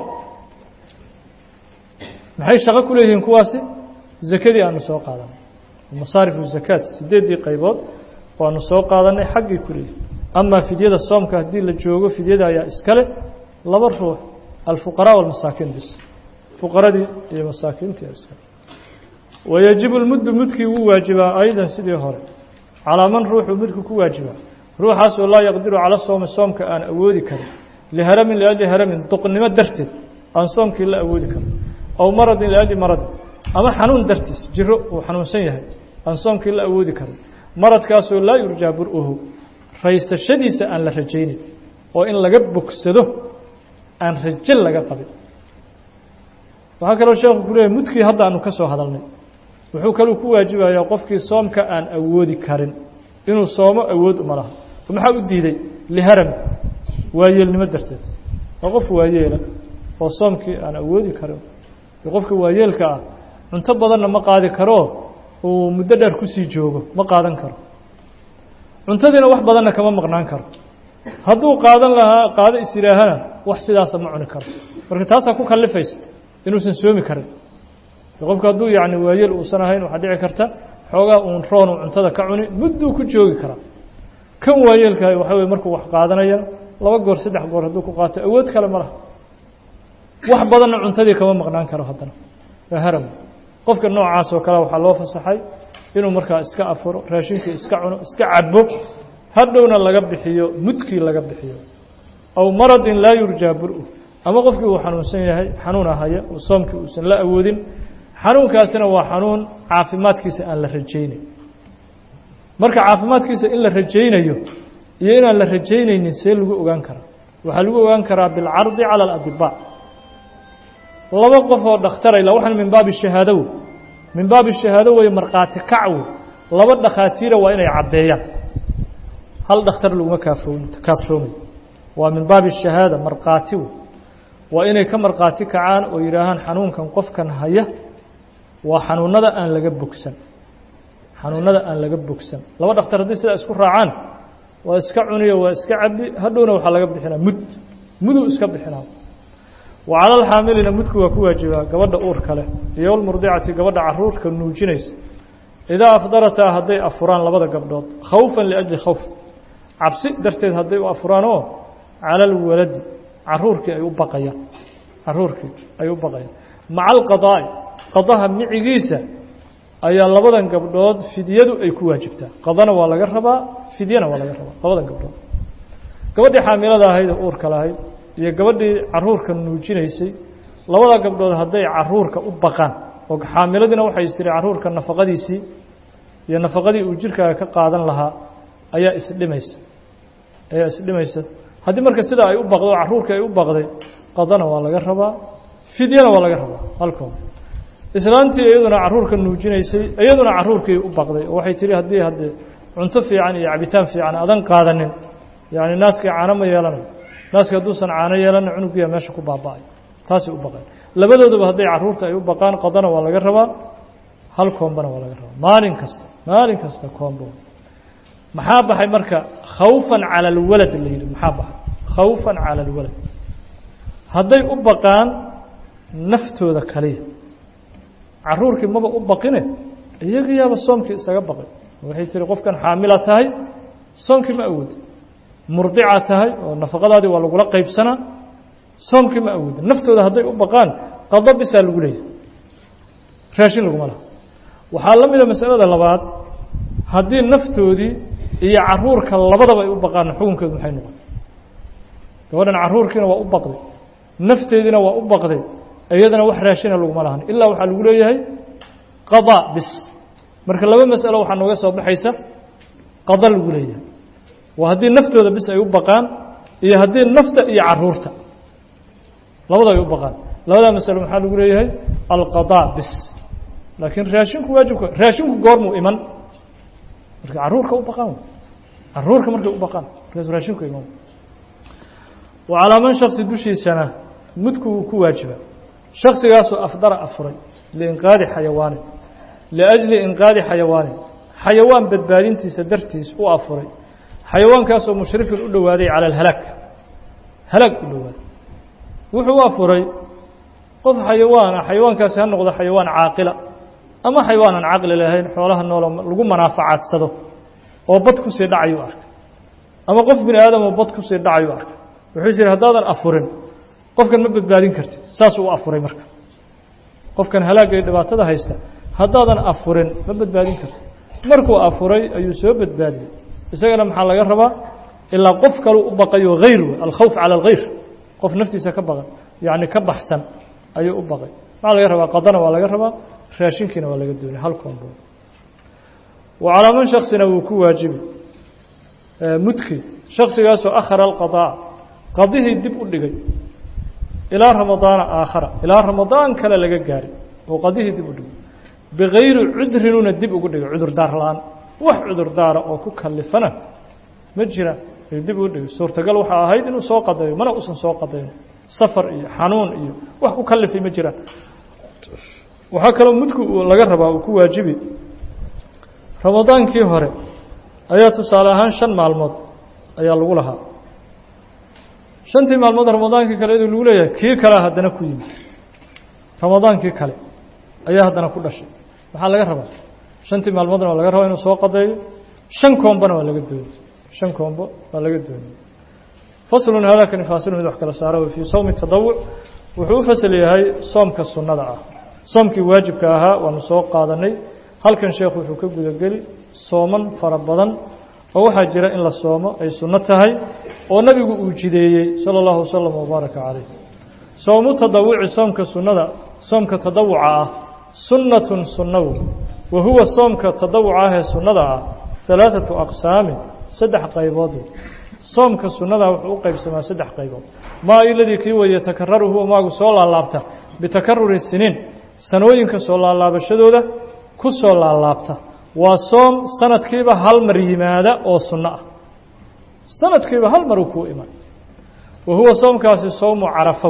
maxay shaqo ku leeyihiin kuwaasi zakadii aanu soo qaadanay masaarifu zakaat sideeddii qaybood waanu soo qaadanay xaggii ku leeyihin amaa fidyada soomka haddii la joogo fidyada ayaa iskale laba ruux alfuqaraa walmasaakiin bis fuqaradii iyo masaakiintii iskale wayajibu lmuddu mudkii wuu waajibaa aydan sidii hore calaa man ruuxuu mudku ku waajibaa ruuxaasoo laa yaqdiru cala soomi soomka aan awoodi karin liharamin liajli haramin duqnimo darteed aan soomkii la awoodi karin aw maradin liajli maradin ama xanuun dartiis jiro uu xanuunsan yahay aan soomkii la awoodi karin maradkaasoo laa yurjaa bur-uhu raysashadiisa aan la rajaynin oo in laga bogsado aan rajo laga qabin waxaa kaloo sheekhu ku leeyahy mudkii hadda aanu ka soo hadalnay wuxuu kaluu ku waajibayaa qofkii soomka aan awoodi karin inuu soomo awood uma laha oo maxaa u diiday liharami waayeelnimo darteed waa qof waayeela oo soomkii aan awoodi karin qofka waayeelka ah cunto badanna ma qaadi karo uu muddo dheer kusii joogo ma qaadan karo cuntadiina wax badanna kama maqnaan karo hadduu qaadan lahaa qaado is yidhaahana wax sidaasa ma cuni karo marka taasaa ku kallifaysa inuusan soomi karin qofku hadduu yacni waayeel uusan ahayn waxaa dhici karta xoogaa uun roon uu cuntada ka cuni mudduu ku joogi karaa kan waayeelkahay waxa weye markuu wax qaadanaya laba goor saddex goor hadduu ku qaato awood kale ma laha wax badanna cuntadii kama maqnaan karo haddana waa haram qofka noocaas oo kale waxaa loo fasaxay inuu markaa iska afuro raashinkii iska cuno iska cabo hadhowna laga bixiyo mudkii laga bixiyo aw maradin laa yurjaa bur-u ama qofkii uu xanuunsan yahay xanuun ahaya oo soomkii uusan la awoodin xanuunkaasina waa xanuun caafimaadkiisa aan la rajaynayn marka caafimaadkiisa in la rajaynayo iyo inaan la rajaynaynin see lagu ogaan karaa waxaa lagu ogaan karaa bilcardi cala aladibaa laba qof oo dhakhtarayla waxaan min baabi shahaadow min baabi shahaado wey markhaati kacwo laba dhakhaatiira waa inay caddeeyaan hal dhakhtar laguma kaafoo kaafsoomay waa min baabi shahaada markhaati wey waa inay ka markhaati kacaan oo yidhaahaan xanuunkan qofkan haya waa xanuunada aan laga bogsan xanuunada aan laga bogsan laba dhakhtar haddii sidaa isku raacaan waa iska cuniyo waa iska cabi hadhowna waxaa laga bixinaa mud muduu iska bixinaa wa cala alxaamilina mudku waa ku waajibaa gabadha uurka leh iyo walmurdicati gabadha caruurka nuujinaysa idaa afdarataa hadday afuraan labada gabdhood khawfan liajli khawf cabsi darteed hadday u afuraan oo cala alwaladi caruurkii ay u baqayaan caruurkii ay u baqayaan maca alqadaa'i qadaha micigiisa ayaa labadan gabdhood fidyadu ay ku waajibtaa qadana waa laga rabaa fidyana waa laga rabaa labadan gabdhood gabadhii xaamilada ahayd oo uurka lahayd iyo gabadhii caruurka nuujinaysay labada gabdhood hadday caruurka u baqaan oo xaamiladiina waxay istiri caruurka nafaqadiisii iyo nafaqadii uu jirkaaga ka qaadan lahaa ayaa isdhimaysa ayaa isdhimaysa haddii marka sidaa ay u baqdo oo caruurka ay u baqday qadana waa laga rabaa fidyana waa laga rabaa halkood islaantii iyaduna caruurka nuujinaysay iyaduna caruurkii u baqday oo waxay tihi haddii haddee cunto fiican iyo cabitaan fiican adan qaadanin yacni naaskii caano ma yeelanayo naaska hadduusan caano yeelana cunugiya meesha ku baaba-ay taasay u baqeen labadooduba hadday caruurta ay u baqaan qadana waa laga rabaa hal koombana waa laga rabaa maalin kasta maalin kasta koombo maxaa baxay marka khawfan cala alwalad la yidhi maxaa baxay khawfan cala alwalad hadday u baqaan naftooda kaliya caruurkii maba u baqine iyagiyaaba soomkii isaga baqay waxay tihi qofkan xaamila tahay soomkii ma awoodi murdica tahay oo nafaqadaadii waa lagula qaybsanaa soomkii ma awoodi naftooda hadday u baqaan qado bisaa lagu leeyahy raashin laguma laha waxaa la mida masalada labaad haddii naftoodii iyo caruurka labadaba ay u baqaan xukunkeedu maxay noqon gabadhan caruurkiina waa u baqday nafteediina waa u baqday iyadana wax raashina laguma lahan ilaa waxaa lagu leeyahay qadaa bis marka laba masalo waxaa nooga soo baxaysa qada lagu leeyahay waa haddii naftooda bis ay u baqaan iyo haddii nafta iyo caruurta labada ay u baqaan labadaa masalo maxaa lagu leeyahay alqadaa bis laakiin raashinku waajibka raashinku goormuu iman marka caruurka u baqaan caruurka markay u baqaan markaas raashinku iman wa calaa man shaksi dushiisana mudku uu ku waajiba shaksigaasoo afdara afuray liinqaadi xayawaanin liajli inqaadi xayawaanin xayawaan badbaadintiisa dartiis u afuray xayawaankaasoo mushrifin u dhowaaday cala alhalaag halaag u dhowaaday wuxuu u afuray qof xayawaana xayawaankaasi ha noqdo xayawaan caaqila ama xayawaan aan caqli lahayn xoolaha noolo lagu manaafacadsado oo bad kusii dhacayuu arkay ama qof bini aadamoo bad kusii dhacayuu arkay wuxuu is yidhi haddaadan afurin qofkan ma badbaadin kartid saasuu u afuray marka qofkan halaagga iyo dhibaatada haysta haddaadan afurin ma badbaadin kartid markuu afuray ayuu soo badbaadiyey isagana maxaa laga rabaa ilaa qof kaluu u baqayo hayr wey alkhawf cala alkhayr qof naftiisa ka baqan yacni ka baxsan ayuu u baqay maxaa laga rabaa qadana waa laga rabaa raashinkiina waa laga doonay hal koombo wa calaa man shaksina wuu ku waajibi mudki shaksigaasoo akhara alqadaa qadihii dib u dhigay ilaa ramadaana aakhara ilaa ramadaan kale laga gaaray oo qadihii dib u dhigay bikayri cudrinuna dib ugu dhigay cudurdaar la-aan wax cudurdaara oo ku kalifana ma jiraan ayuu dib ugu dhigay suurtagal waxaa ahayd inuu soo qadayo mana uusan soo qadayn safar iyo xanuun iyo wax ku kalifay ma jiraan waxaa kaloo mudku laga rabaa uu ku waajibi ramadaankii hore ayaa tusaale ahaan shan maalmood ayaa lagu lahaa shantii maalmood ramadaankii kale iduu lagu leeyahay kii kalea haddana ku yimid ramadaankii kale ayaa haddana ku dhashay maxaa laga rabaa shantii maalmoodna waa laga rabaa inuu soo qadeeyo shan koombona waa laga doonay shan koombo waa laga doonay faslun haadakani faasilu mid wax kala saaro fii sawmi tadawuc wuxuu u fasal yahay soomka sunnada ah soomkii waajibka ahaa waanu soo qaadanay halkan sheekhu wuxuu ka gudageli sooman fara badan oo waxaa jira in la soomo ay sunno tahay oo nabigu uu jideeyey sala allahu wasalam wabaaraka calayh soomu tadawuci soomka sunnada soomka tadawuca ah sunnatun sunnawu wa huwa soomka tadawuca ah ee sunnada ah halaaثatu aqsaamin saddex qaybood soomka sunnada wuxuu u qaybsamaa saddex qaybood maa iladii kii weeye takararu huwa maagu soo laalaabta bitakaruri siniin sanooyinka soo laalaabashadooda ku soo laalaabta waa soom sanadkiiba hal mar yimaada oo sunno ah sanadkiiba hal mar uu kuu iman wa huwa soomkaasi sowmu carafow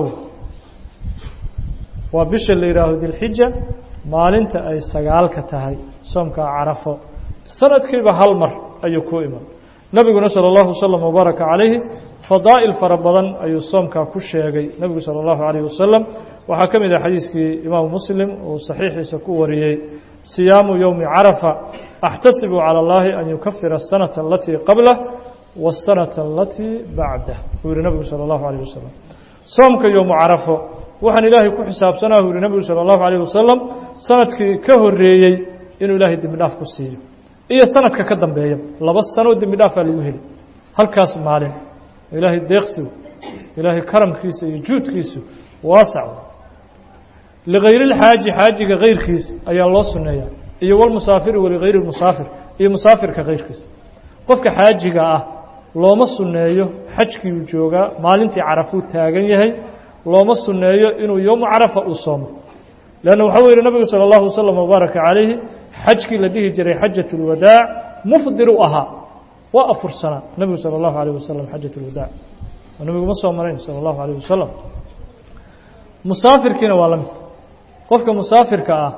waa bisha la yidhaaho dilxija maalinta ay sagaalka tahay soomkaa carafo sanadkiiba hal mar ayuu kuu iman nebiguna salى اllahu waslm wbaaraka calayhi fadaa'il fara badan ayuu soomkaa ku sheegay nebigu salى اllahu عalayh wasalam waxaa ka mid ah xadiiskii imaamu muslim uu saxiixiisa ku wariyey siyaamu yowmi carafa axtasibu calى اllahi an yukafira الsanaةa alatii qablah wالsanaةa alatii bacdah buu yihi nebigu salى اllahu عalيه wasalam soomka yowmu carafo waxaan ilaahay ku xisaabsanaa buu yihi nebigu salى اllahu عalيه wasalam sanadkii ka horeeyey inuu ilaahay dembi dhaaf ku siiyo iyo sanadka ka dambeeya laba sanoo dembi dhaafaa lagu heli halkaas maalin ilaahay deeqsigu ilaahay karamkiisa iyo juudkiisu waasac ligayri اlxaaji xaajiga kayrkiisa ayaa loo suneeyaa iyo walmusaafiri waligayri musaafir iyo musaafirka kayrkiisa qofka xaajiga ah looma suneeyo xajkiiuu joogaa maalintii carafuu taagan yahay looma suneeyo inuu yowmu carafa uu soomo leanna waxaa u yihi nabigu salى اllahu waslm wbaaraka calayhi xajkii la dhihi jiray xajaة اlwadaac mufdiru ahaa waa afursanaa nebigu salى اllahu عalيه wasalam xajaة اlwadaac oo nebigu ma soo marayn salى اllahu عalيه wasalam musaafirkiina waa la mid qofka musaafirka ah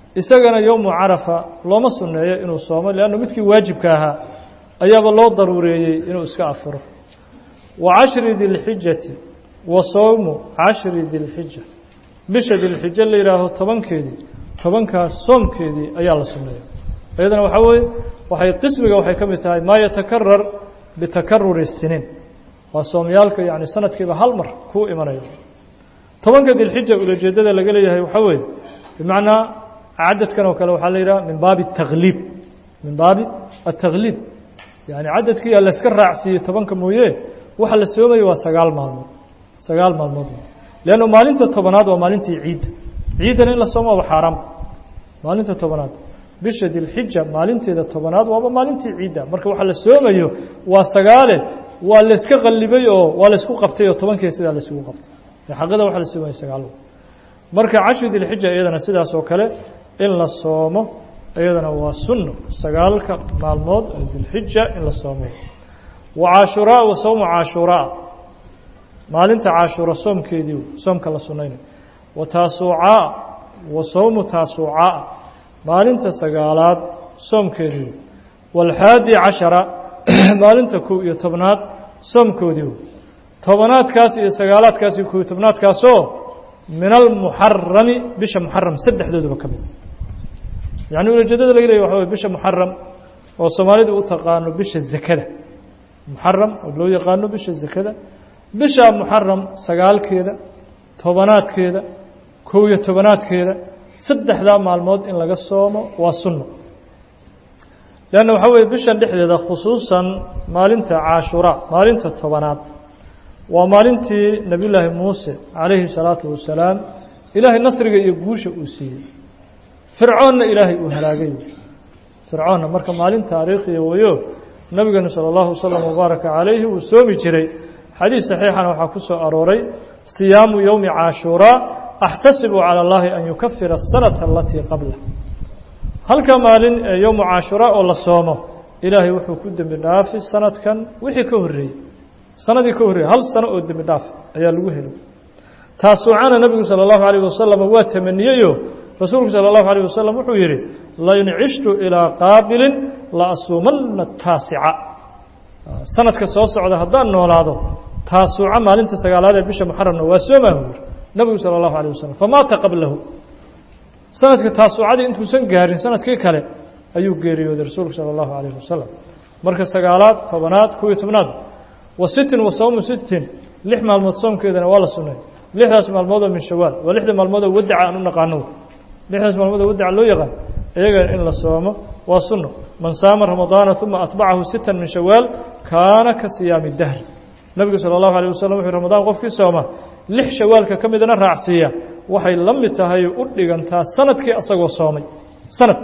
isagana yowmu carafa looma sunneeyo inuu soomo leannu midkii waajibka ahaa ayaaba loo daruureeyey inuu iska afuro wa cashri dilxijati wa sowmu cashri dilxija bisha dilxijo la yidhaaho tobankeedii tobankaas soomkeedii ayaa la sunneeya iyadana waxaa weeye waxay qismiga waxay ka mid tahay maa yatakarar bitakaruri siniin waa soomyaalka yani sanadkiiba hal mar kuu imanayo tobanka dilxija ulajeedada laga leeyahay waxaa weeye bimacnaa cadadkan oo kale waxaa la yidhaha min baabi اtakhliib min baabi atakhliib yani cadadkii aa layska raacsiiyey tobanka mooye waxa la soomaya waa sagaal maalmood sagaal maalmood leanno maalinta tobanaad waa maalintii ciidda ciiddana in la soomo waaba xaaraam maalinta tobanaad bisha dilxija maalinteeda tobanaad waaba maalintii ciidda marka waxa la soomayo waa sagaale waa layska qallibay oo waa laysku qabtay oo tobankii sidaa laysugu qabtay xaqada waxa la soomaya sagaal marka cashri dilxija iyadana sidaas oo kale in la soomo iyadana waa sunno sagaalka maalmood oo dilxija in la soomo wa caashuraa wa sowmu caashuraa maalinta caashuura soomkeedii soomka la sunnaynayo wa taasuucaa wa sowmu taasuucaa maalinta sagaalaad soomkeedii waalxaadi cashara maalinta kow iyo tobnaad soomkoodii tobanaadkaas iyo sagaalaadkaas iyo kow iyo tobnaadkaasoo min almuxarami bisha muxaram saddexdooduba ka mid yacni ulajeedada laga leeya waxa way bisha muxaram oo soomaalidu u taqaano bisha zakada muxaram oo loo yaqaano bisha zakada bisha muxaram sagaalkeeda tobanaadkeeda kow iyo tobanaadkeeda saddexdaa maalmood in laga soomo waa sunno leanna waxaa weeye bishan dhexdeeda khusuusan maalinta caashuraa maalinta tobanaad waa maalintii nebiyullaahi muuse calayhi salaatu wasalaam ilaahay nasriga iyo guusha uu siiyey fircoonna ilaahay uu halaagay fircoonna marka maalin taariikhiya weeyo nebigeenu sala allahu wasalam wabaaraka calayhi wuu soomi jiray xadiis saxiixana waxaa ku soo arooray siyaamu yowmi caashuuraa axtasibu cala allahi an yukafira asanata alatii qabla halka maalin ee yowmu caashuraa oo la soomo ilaahay wuxuu ku dembi dhaafi sanadkan wixii ka horreeyey sanadii ka horreeyey hal sano oo dembi dhaaf ayaa lagu helo taasuucana nebigu sala allahu alayh wasalam waa tamaniyeyo rasuulku sala allahu alayh wasalam wuxuu yidhi lain cishtu ilaa qaabilin la asuumanna taasica sanadka soo socda haddaan noolaado taasuuca maalinta sagaalaad ee bisha muxaramna waa soomaa u yiri nebigu sala allahu alayh wasalam famaata qablahu sanadka taasuucadii intuusan gaarin sanadkii kale ayuu geeriyooday rasuulku sala allahu alayh wasalam marka sagaalaad tobanaad kow iyo tobnaad wa sittin wa sawmu sittin lix maalmood soomkeedana waa la sunnay lixdaas maalmoodoo min shawaal waa lixda maalmoodoo wadaca aan u naqaano lixdaas maalmoodoo wadaca loo yaqaan iyaga in la soomo waa sunno man saama ramadaana uma atbacahu sittan min shawaal kaana ka siyaami dahri nebigu sala allahu alayh wasalam wuxuu ramadaan qofkii sooma lix shawaalka ka midana raacsiiya waxay la mid tahay u dhigantaa sanadkii asagoo soomay sanad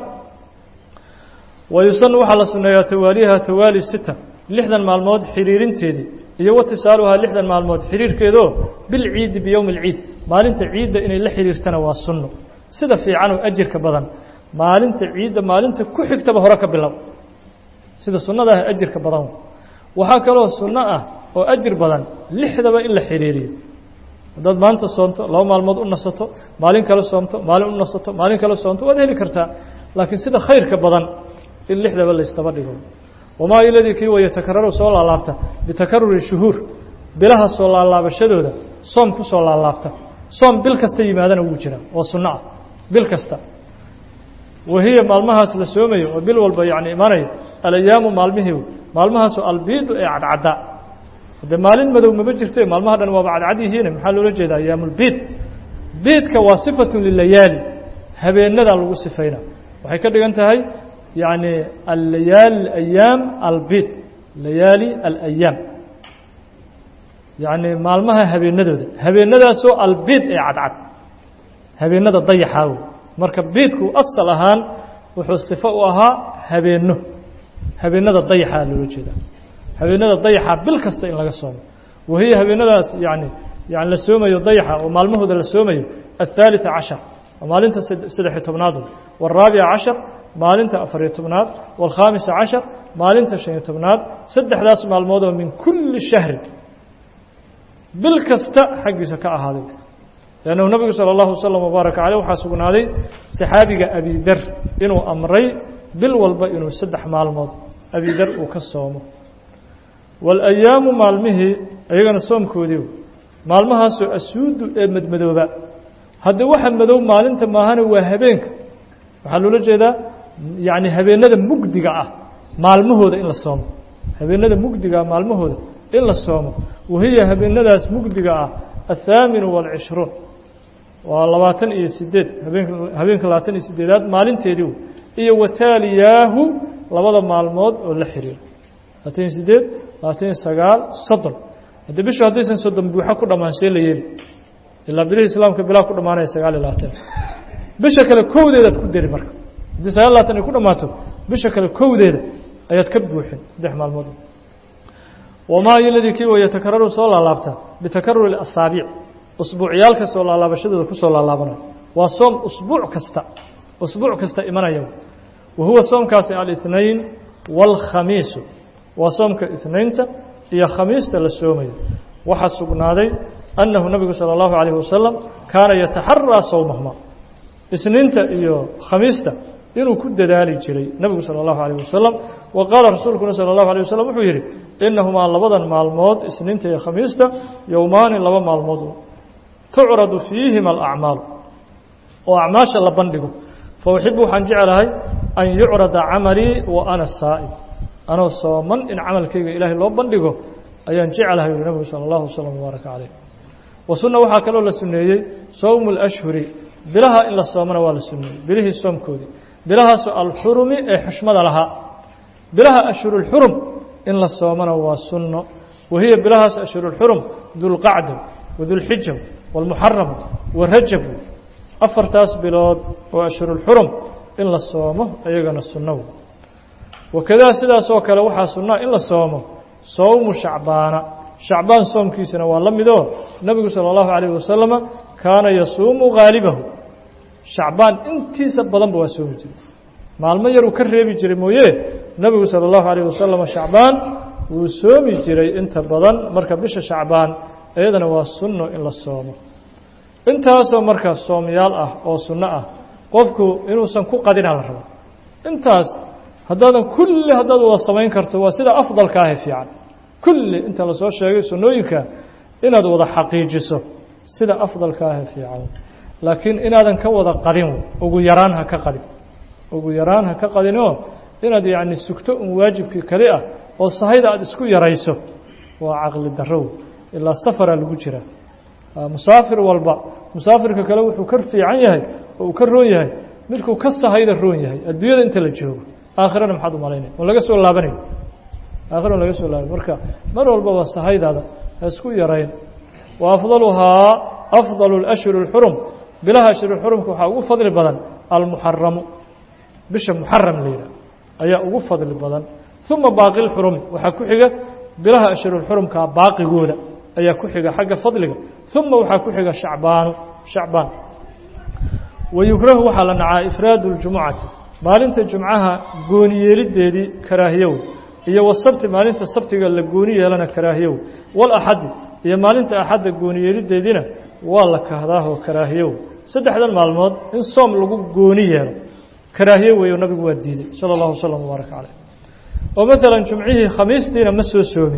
wayusanu waxaa la sunneeyaa tawaaliha tawaali sita lixdan maalmood xiriirinteedii iyo watisaaluhaa lixdan maalmood xiriirkeedoo bilciidi biyowmi alciid maalinta ciidda inay la xiriirtana waa sunno sida fiican oo ajirka badan maalinta ciidda maalinta ku xigtaba hore ka bilow sida sunnada ah ajirka badan waxaa kaloo sunno ah oo ajir badan lixdaba in la xiriiriyo haddaad maanta soonto laba maalmood u nasato maalin kale soomto maalin u nasato maalin kale soomto waad heli kartaa laakiin sida khayrka badan in lixdaba laysdaba dhigo wamaa iladii kii waya takararu soo laalaabta bitakaruri shuhuur bilaha soo laalaabashadooda soom ku soo laalaabta soom bil kasta yimaadana wuu jiraa oo sunno ah bil kasta wahiya maalmahaas la soomayo oo bil walba yani imanaya alayaamu maalmihii maalmahaasoo albiidu ee cadcaddaa haddee maalin madow maba jirte maalmaha dhan waaba cadcad yihiine maxaa loola jeeda ayaamulbiid biidka waa sifatun lilayaali habeenadaa lagu sifayna waxay ka dhigan tahay yani allayaali ayaam albiid layaali alayaam yacni maalmaha habeenadooda habeenadaasoo albiid ee cadcad habeenada dayaxaa wey marka biidku asal ahaan wuxuu sifo u ahaa habeenno habeenada dayaxaa loola jeedaa habeenada dayaxa bil kasta in laga soomo wahiya habeenadaas yani yani la soomayo dayaxa oo maalmahooda la soomayo aلثaaliثa cashar maalinta saddexiyo tobnaad wالraabica cashar maalinta afariyo tobnaad wاlkhaamisa cashar maalinta شhan iyo tobnaad saddexdaas maalmood oo min kuli shahri bil kasta xaggiisa ka ahaaday leannahu nabigu sala allahu wasalam wabaaraka caleyh waxaa sugnaaday saxaabiga abidar inuu amray bil walba inuu saddex maalmood abidar uu ka soomo waalayaamu maalmihii iyagana soomkoodii maalmahaasoo asuudu ee madmadooba haddii waxa madow maalinta maahana waa habeenka waxaa loola jeedaa yacni habeenada mugdiga ah maalmahooda in la soomo habeenada mugdiga ah maalmahooda in la soomo wahiya habeenadaas mugdiga ah athaaminu waalcishruun waa labaatan iyo sideed habeenka habeenka labaatan iyo sideedaad maalinteedii iyo wataaliyaahu labada maalmood oo la xiriiro labaatan iyo sideed labaatan iyo sagaal soddon haddii bishu haddaysan soddon buuxa ku dhammaan see la yeeli ilaa bilihii islaamka bilaa ku dhammaanaya sagaal iyo labaatan bisha kale kowdeedaad ku deri marka haddii sagaal labaatan ay ku dhammaato bisha kale kowdeeda ayaad ka buuxin saddex maalmood wamaa iladii kii wa yatakararu soo laalaabta bitakaruri asaabiic usbuucyaalka soo laalaabashadooda kusoo laalaabanayo waa soom usbuuc kasta usbuuc kasta imanaya wa huwa soomkaasi alithnain waalkhamiisu waa soomka ithnainta iyo khamiista la soomayo waxaa sugnaaday annahu nabigu salى اllahu عalayه wasalam kaana yataxaraa sowmahuma isniinta iyo khamiista inuu ku dadaali jiray nebigu salى اllahu عalيه wasalam wa qaala rasuulkuna salى اllahu عalيه wasalam wuxuu yidhi inahumaa labadan maalmood isniinta iyo khamiista yowmaani laba maalmood tucradu fiihima alacmaalu oo acmaasha la bandhigo fa uxibu waxaan jeclahay an yucrada camalii wa ana saa'im anoo sooman in camalkayga ilaahay loo bandhigo ayaan jeclahay uri nebigu salى اllahu wasalam wbaaraka calayh wa sunna waxaa kaloo la suneeyey sowmu اlashhuri bilaha in la soomana waa la suneeyey bilihii soomkoodii bilahaasoo alxurumi ee xushmada lahaa bilaha ashhurulxurum in la soomana waa sunno wahiya bilahaas ashhurulxurum dulqacda wadulxija wاlmuxaram warajab afartaas bilood oo ashhurulxurum in la soomo iyagana sunno wakadaa sidaasoo kale waxaa sunnaa in la soomo sowmu shacbaana shacbaan soomkiisana waa la midoo nebigu salى اllahu عalayه wasalama kaana yasuumu gaalibahu shacbaan intiisa badanba waa soomi jiray maalmo yaruu ka reebi jiray mooye nebigu salى اllahu عalayه wasalama shacbaan wuu soomi jiray inta badan marka bisha shacbaan iyadana waa sunno in la soomo intaasoo marka soomyaal ah oo sunno ah qofku inuusan ku qadina la rabo intaas haddaadan kulli haddaad wada samayn karto waa sida afdalka ahe fiican kulli inta lasoo sheegay sunnooyinka inaad wada xaqiijiso sida afdalka ahe fiican laakiin inaadan ka wada qadin ugu yaraan ha ka qadin ugu yaraan ha ka qadinoo inaad yacni sugto un waajibkii kali ah oo sahayda aada isku yarayso waa caqli darrow ilaa safaraa lagu jiraa musaafir walba musaafirka kale wuxuu ka fiican yahay oo uu ka roon yahay midkuu ka sahayda roon yahay adduunyada inta la joogo aakhirana maxaad u malaynaya on laga soo laabanayo aakhirana laga soo laabanayo marka mar walbaba sahaydaada ha isku yarayn wa afdaluhaa afdalu اlashhur اlxurum bilaha ashhurulxurumka waxaa ugu fadli badan almuxaramu bisha muxaram la yidhah ayaa ugu fadli badan uma baaqi lxurumi waxaa ku xiga bilaha ashhurulxurumkaa baaqigooda ayaa ku xiga xagga fadliga uma waxaa ku xiga shacbaanu shacbaan wayukrahu waxaa la nacaa ifraadu اljumucati maalinta jumcaha gooni yeelideedii karaahiyow iyo wasabti maalinta sabtiga la gooni yeelana karaahiyow walaxadi iyo maalinta axadda gooni yeelideediina waa la kahdaahoo karaahiyow saddexdan maalmood in soom lagu gooni yeelo karaahiye weeyo nabigu waa diiday sala allahu wasalam wbaaraka caleyh oo maalan jumcihii khamiistiina ma soo soomin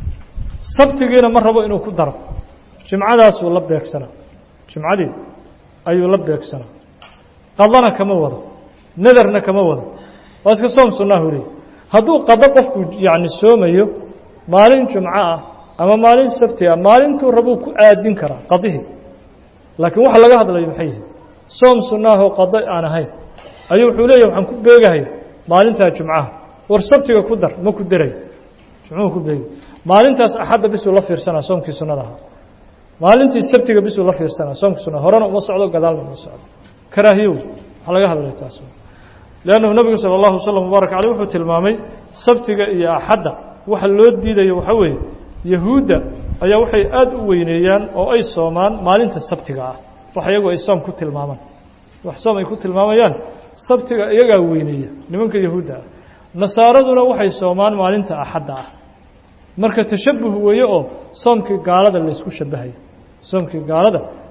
sabtigiina ma rabo inuu ku daro jimcadaasuu la beegsanaa jimcadii ayuu la beegsanaa qadana kama wado nadarna kama wado waa iska soom sunnahu leey hadduu qado qofku yacni soomayo maalin jumco ah ama maalin sabti ah maalintuu rabuu ku aadin karaa qadihii laakiin waxa laga hadlayo maxay yihin soom sunnaahoo qado aan ahayn ayuu wuxuu leeyahy waxaan ku beegahay maalintaa jumcaha war sabtiga ku dar ma ku derayo jumcuhu ku beegay maalintaas axadda bisuu la fiirsanaa soomkii sunnada ahaa maalintii sabtiga bisuu la fiirsanaa soomkii sunada horena uma socdo gadaalna uma socdo karaahiyow waxaa laga hadlaya taas leannahu nebigu sala allahu wasalam wbaarak caleyh wuxuu tilmaamay sabtiga iyo axadda waxa loo diidayo waxaa weeye yahuudda ayaa waxay aada u weyneeyaan oo ay soomaan maalinta sabtiga ah wax iyagu ay soom ku tilmaamaan wax soom ay ku tilmaamayaan sabtiga iyagaa weyneeya nimanka yahuudda ah nasaaraduna waxay soomaan maalinta axadda ah marka tashabuh weeye oo soomkii gaalada laysku shabahayo soomkii gaalada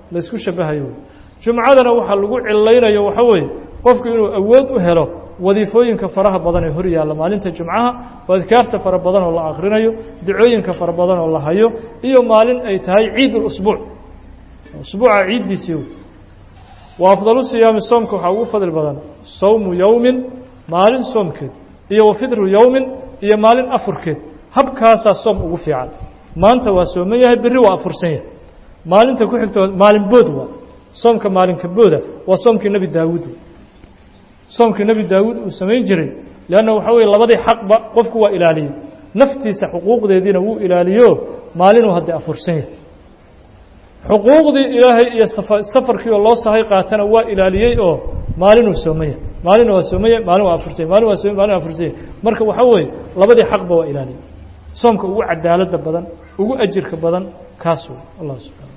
la isku shabahayo jumcadana waxaa lagu cilaynayo waxa weeye qofku inuu awood u helo wadiifooyinka faraha badan ee hor yaalla maalinta jumcaha oo adkaarta fara badan oo la akrinayo dacooyinka fara badan oo la hayo iyo maalin ay tahay ciid اusbuuc usbuuca ciiddiisii wa afdalu siyaami soomka waxaa ugu fadli badan sawmu yowmin maalin soomkeed iyo wa fidru yowmin iyo maalin afurkeed habkaasaa soom ugu fiican maanta waa sooman yahay berri waa afursan yahay maalinta ku xigta maalin bood waa soomka maalinka booda waa soomkii nebi daawuud soomkii nebi daawuud uu samayn jiray leanna waxa weye labadii xaqba qofku waa ilaaliyey naftiisa xuquuqdeediina wuu ilaaliyo maalinuu hadda afursan yahay xuquuqdii ilaahay iyo safarkii oo loo sahay qaatana waa ilaaliyey oo maalinuu sooman yahay maalina waa sooman yahay maalin waa afursanya maalin waa soomay malin waa afursanya marka waxa weeye labadii xaqba waa ilaaliyey soomka ugu cadaaladda badan ugu ajirka badan kaas wey allah subxana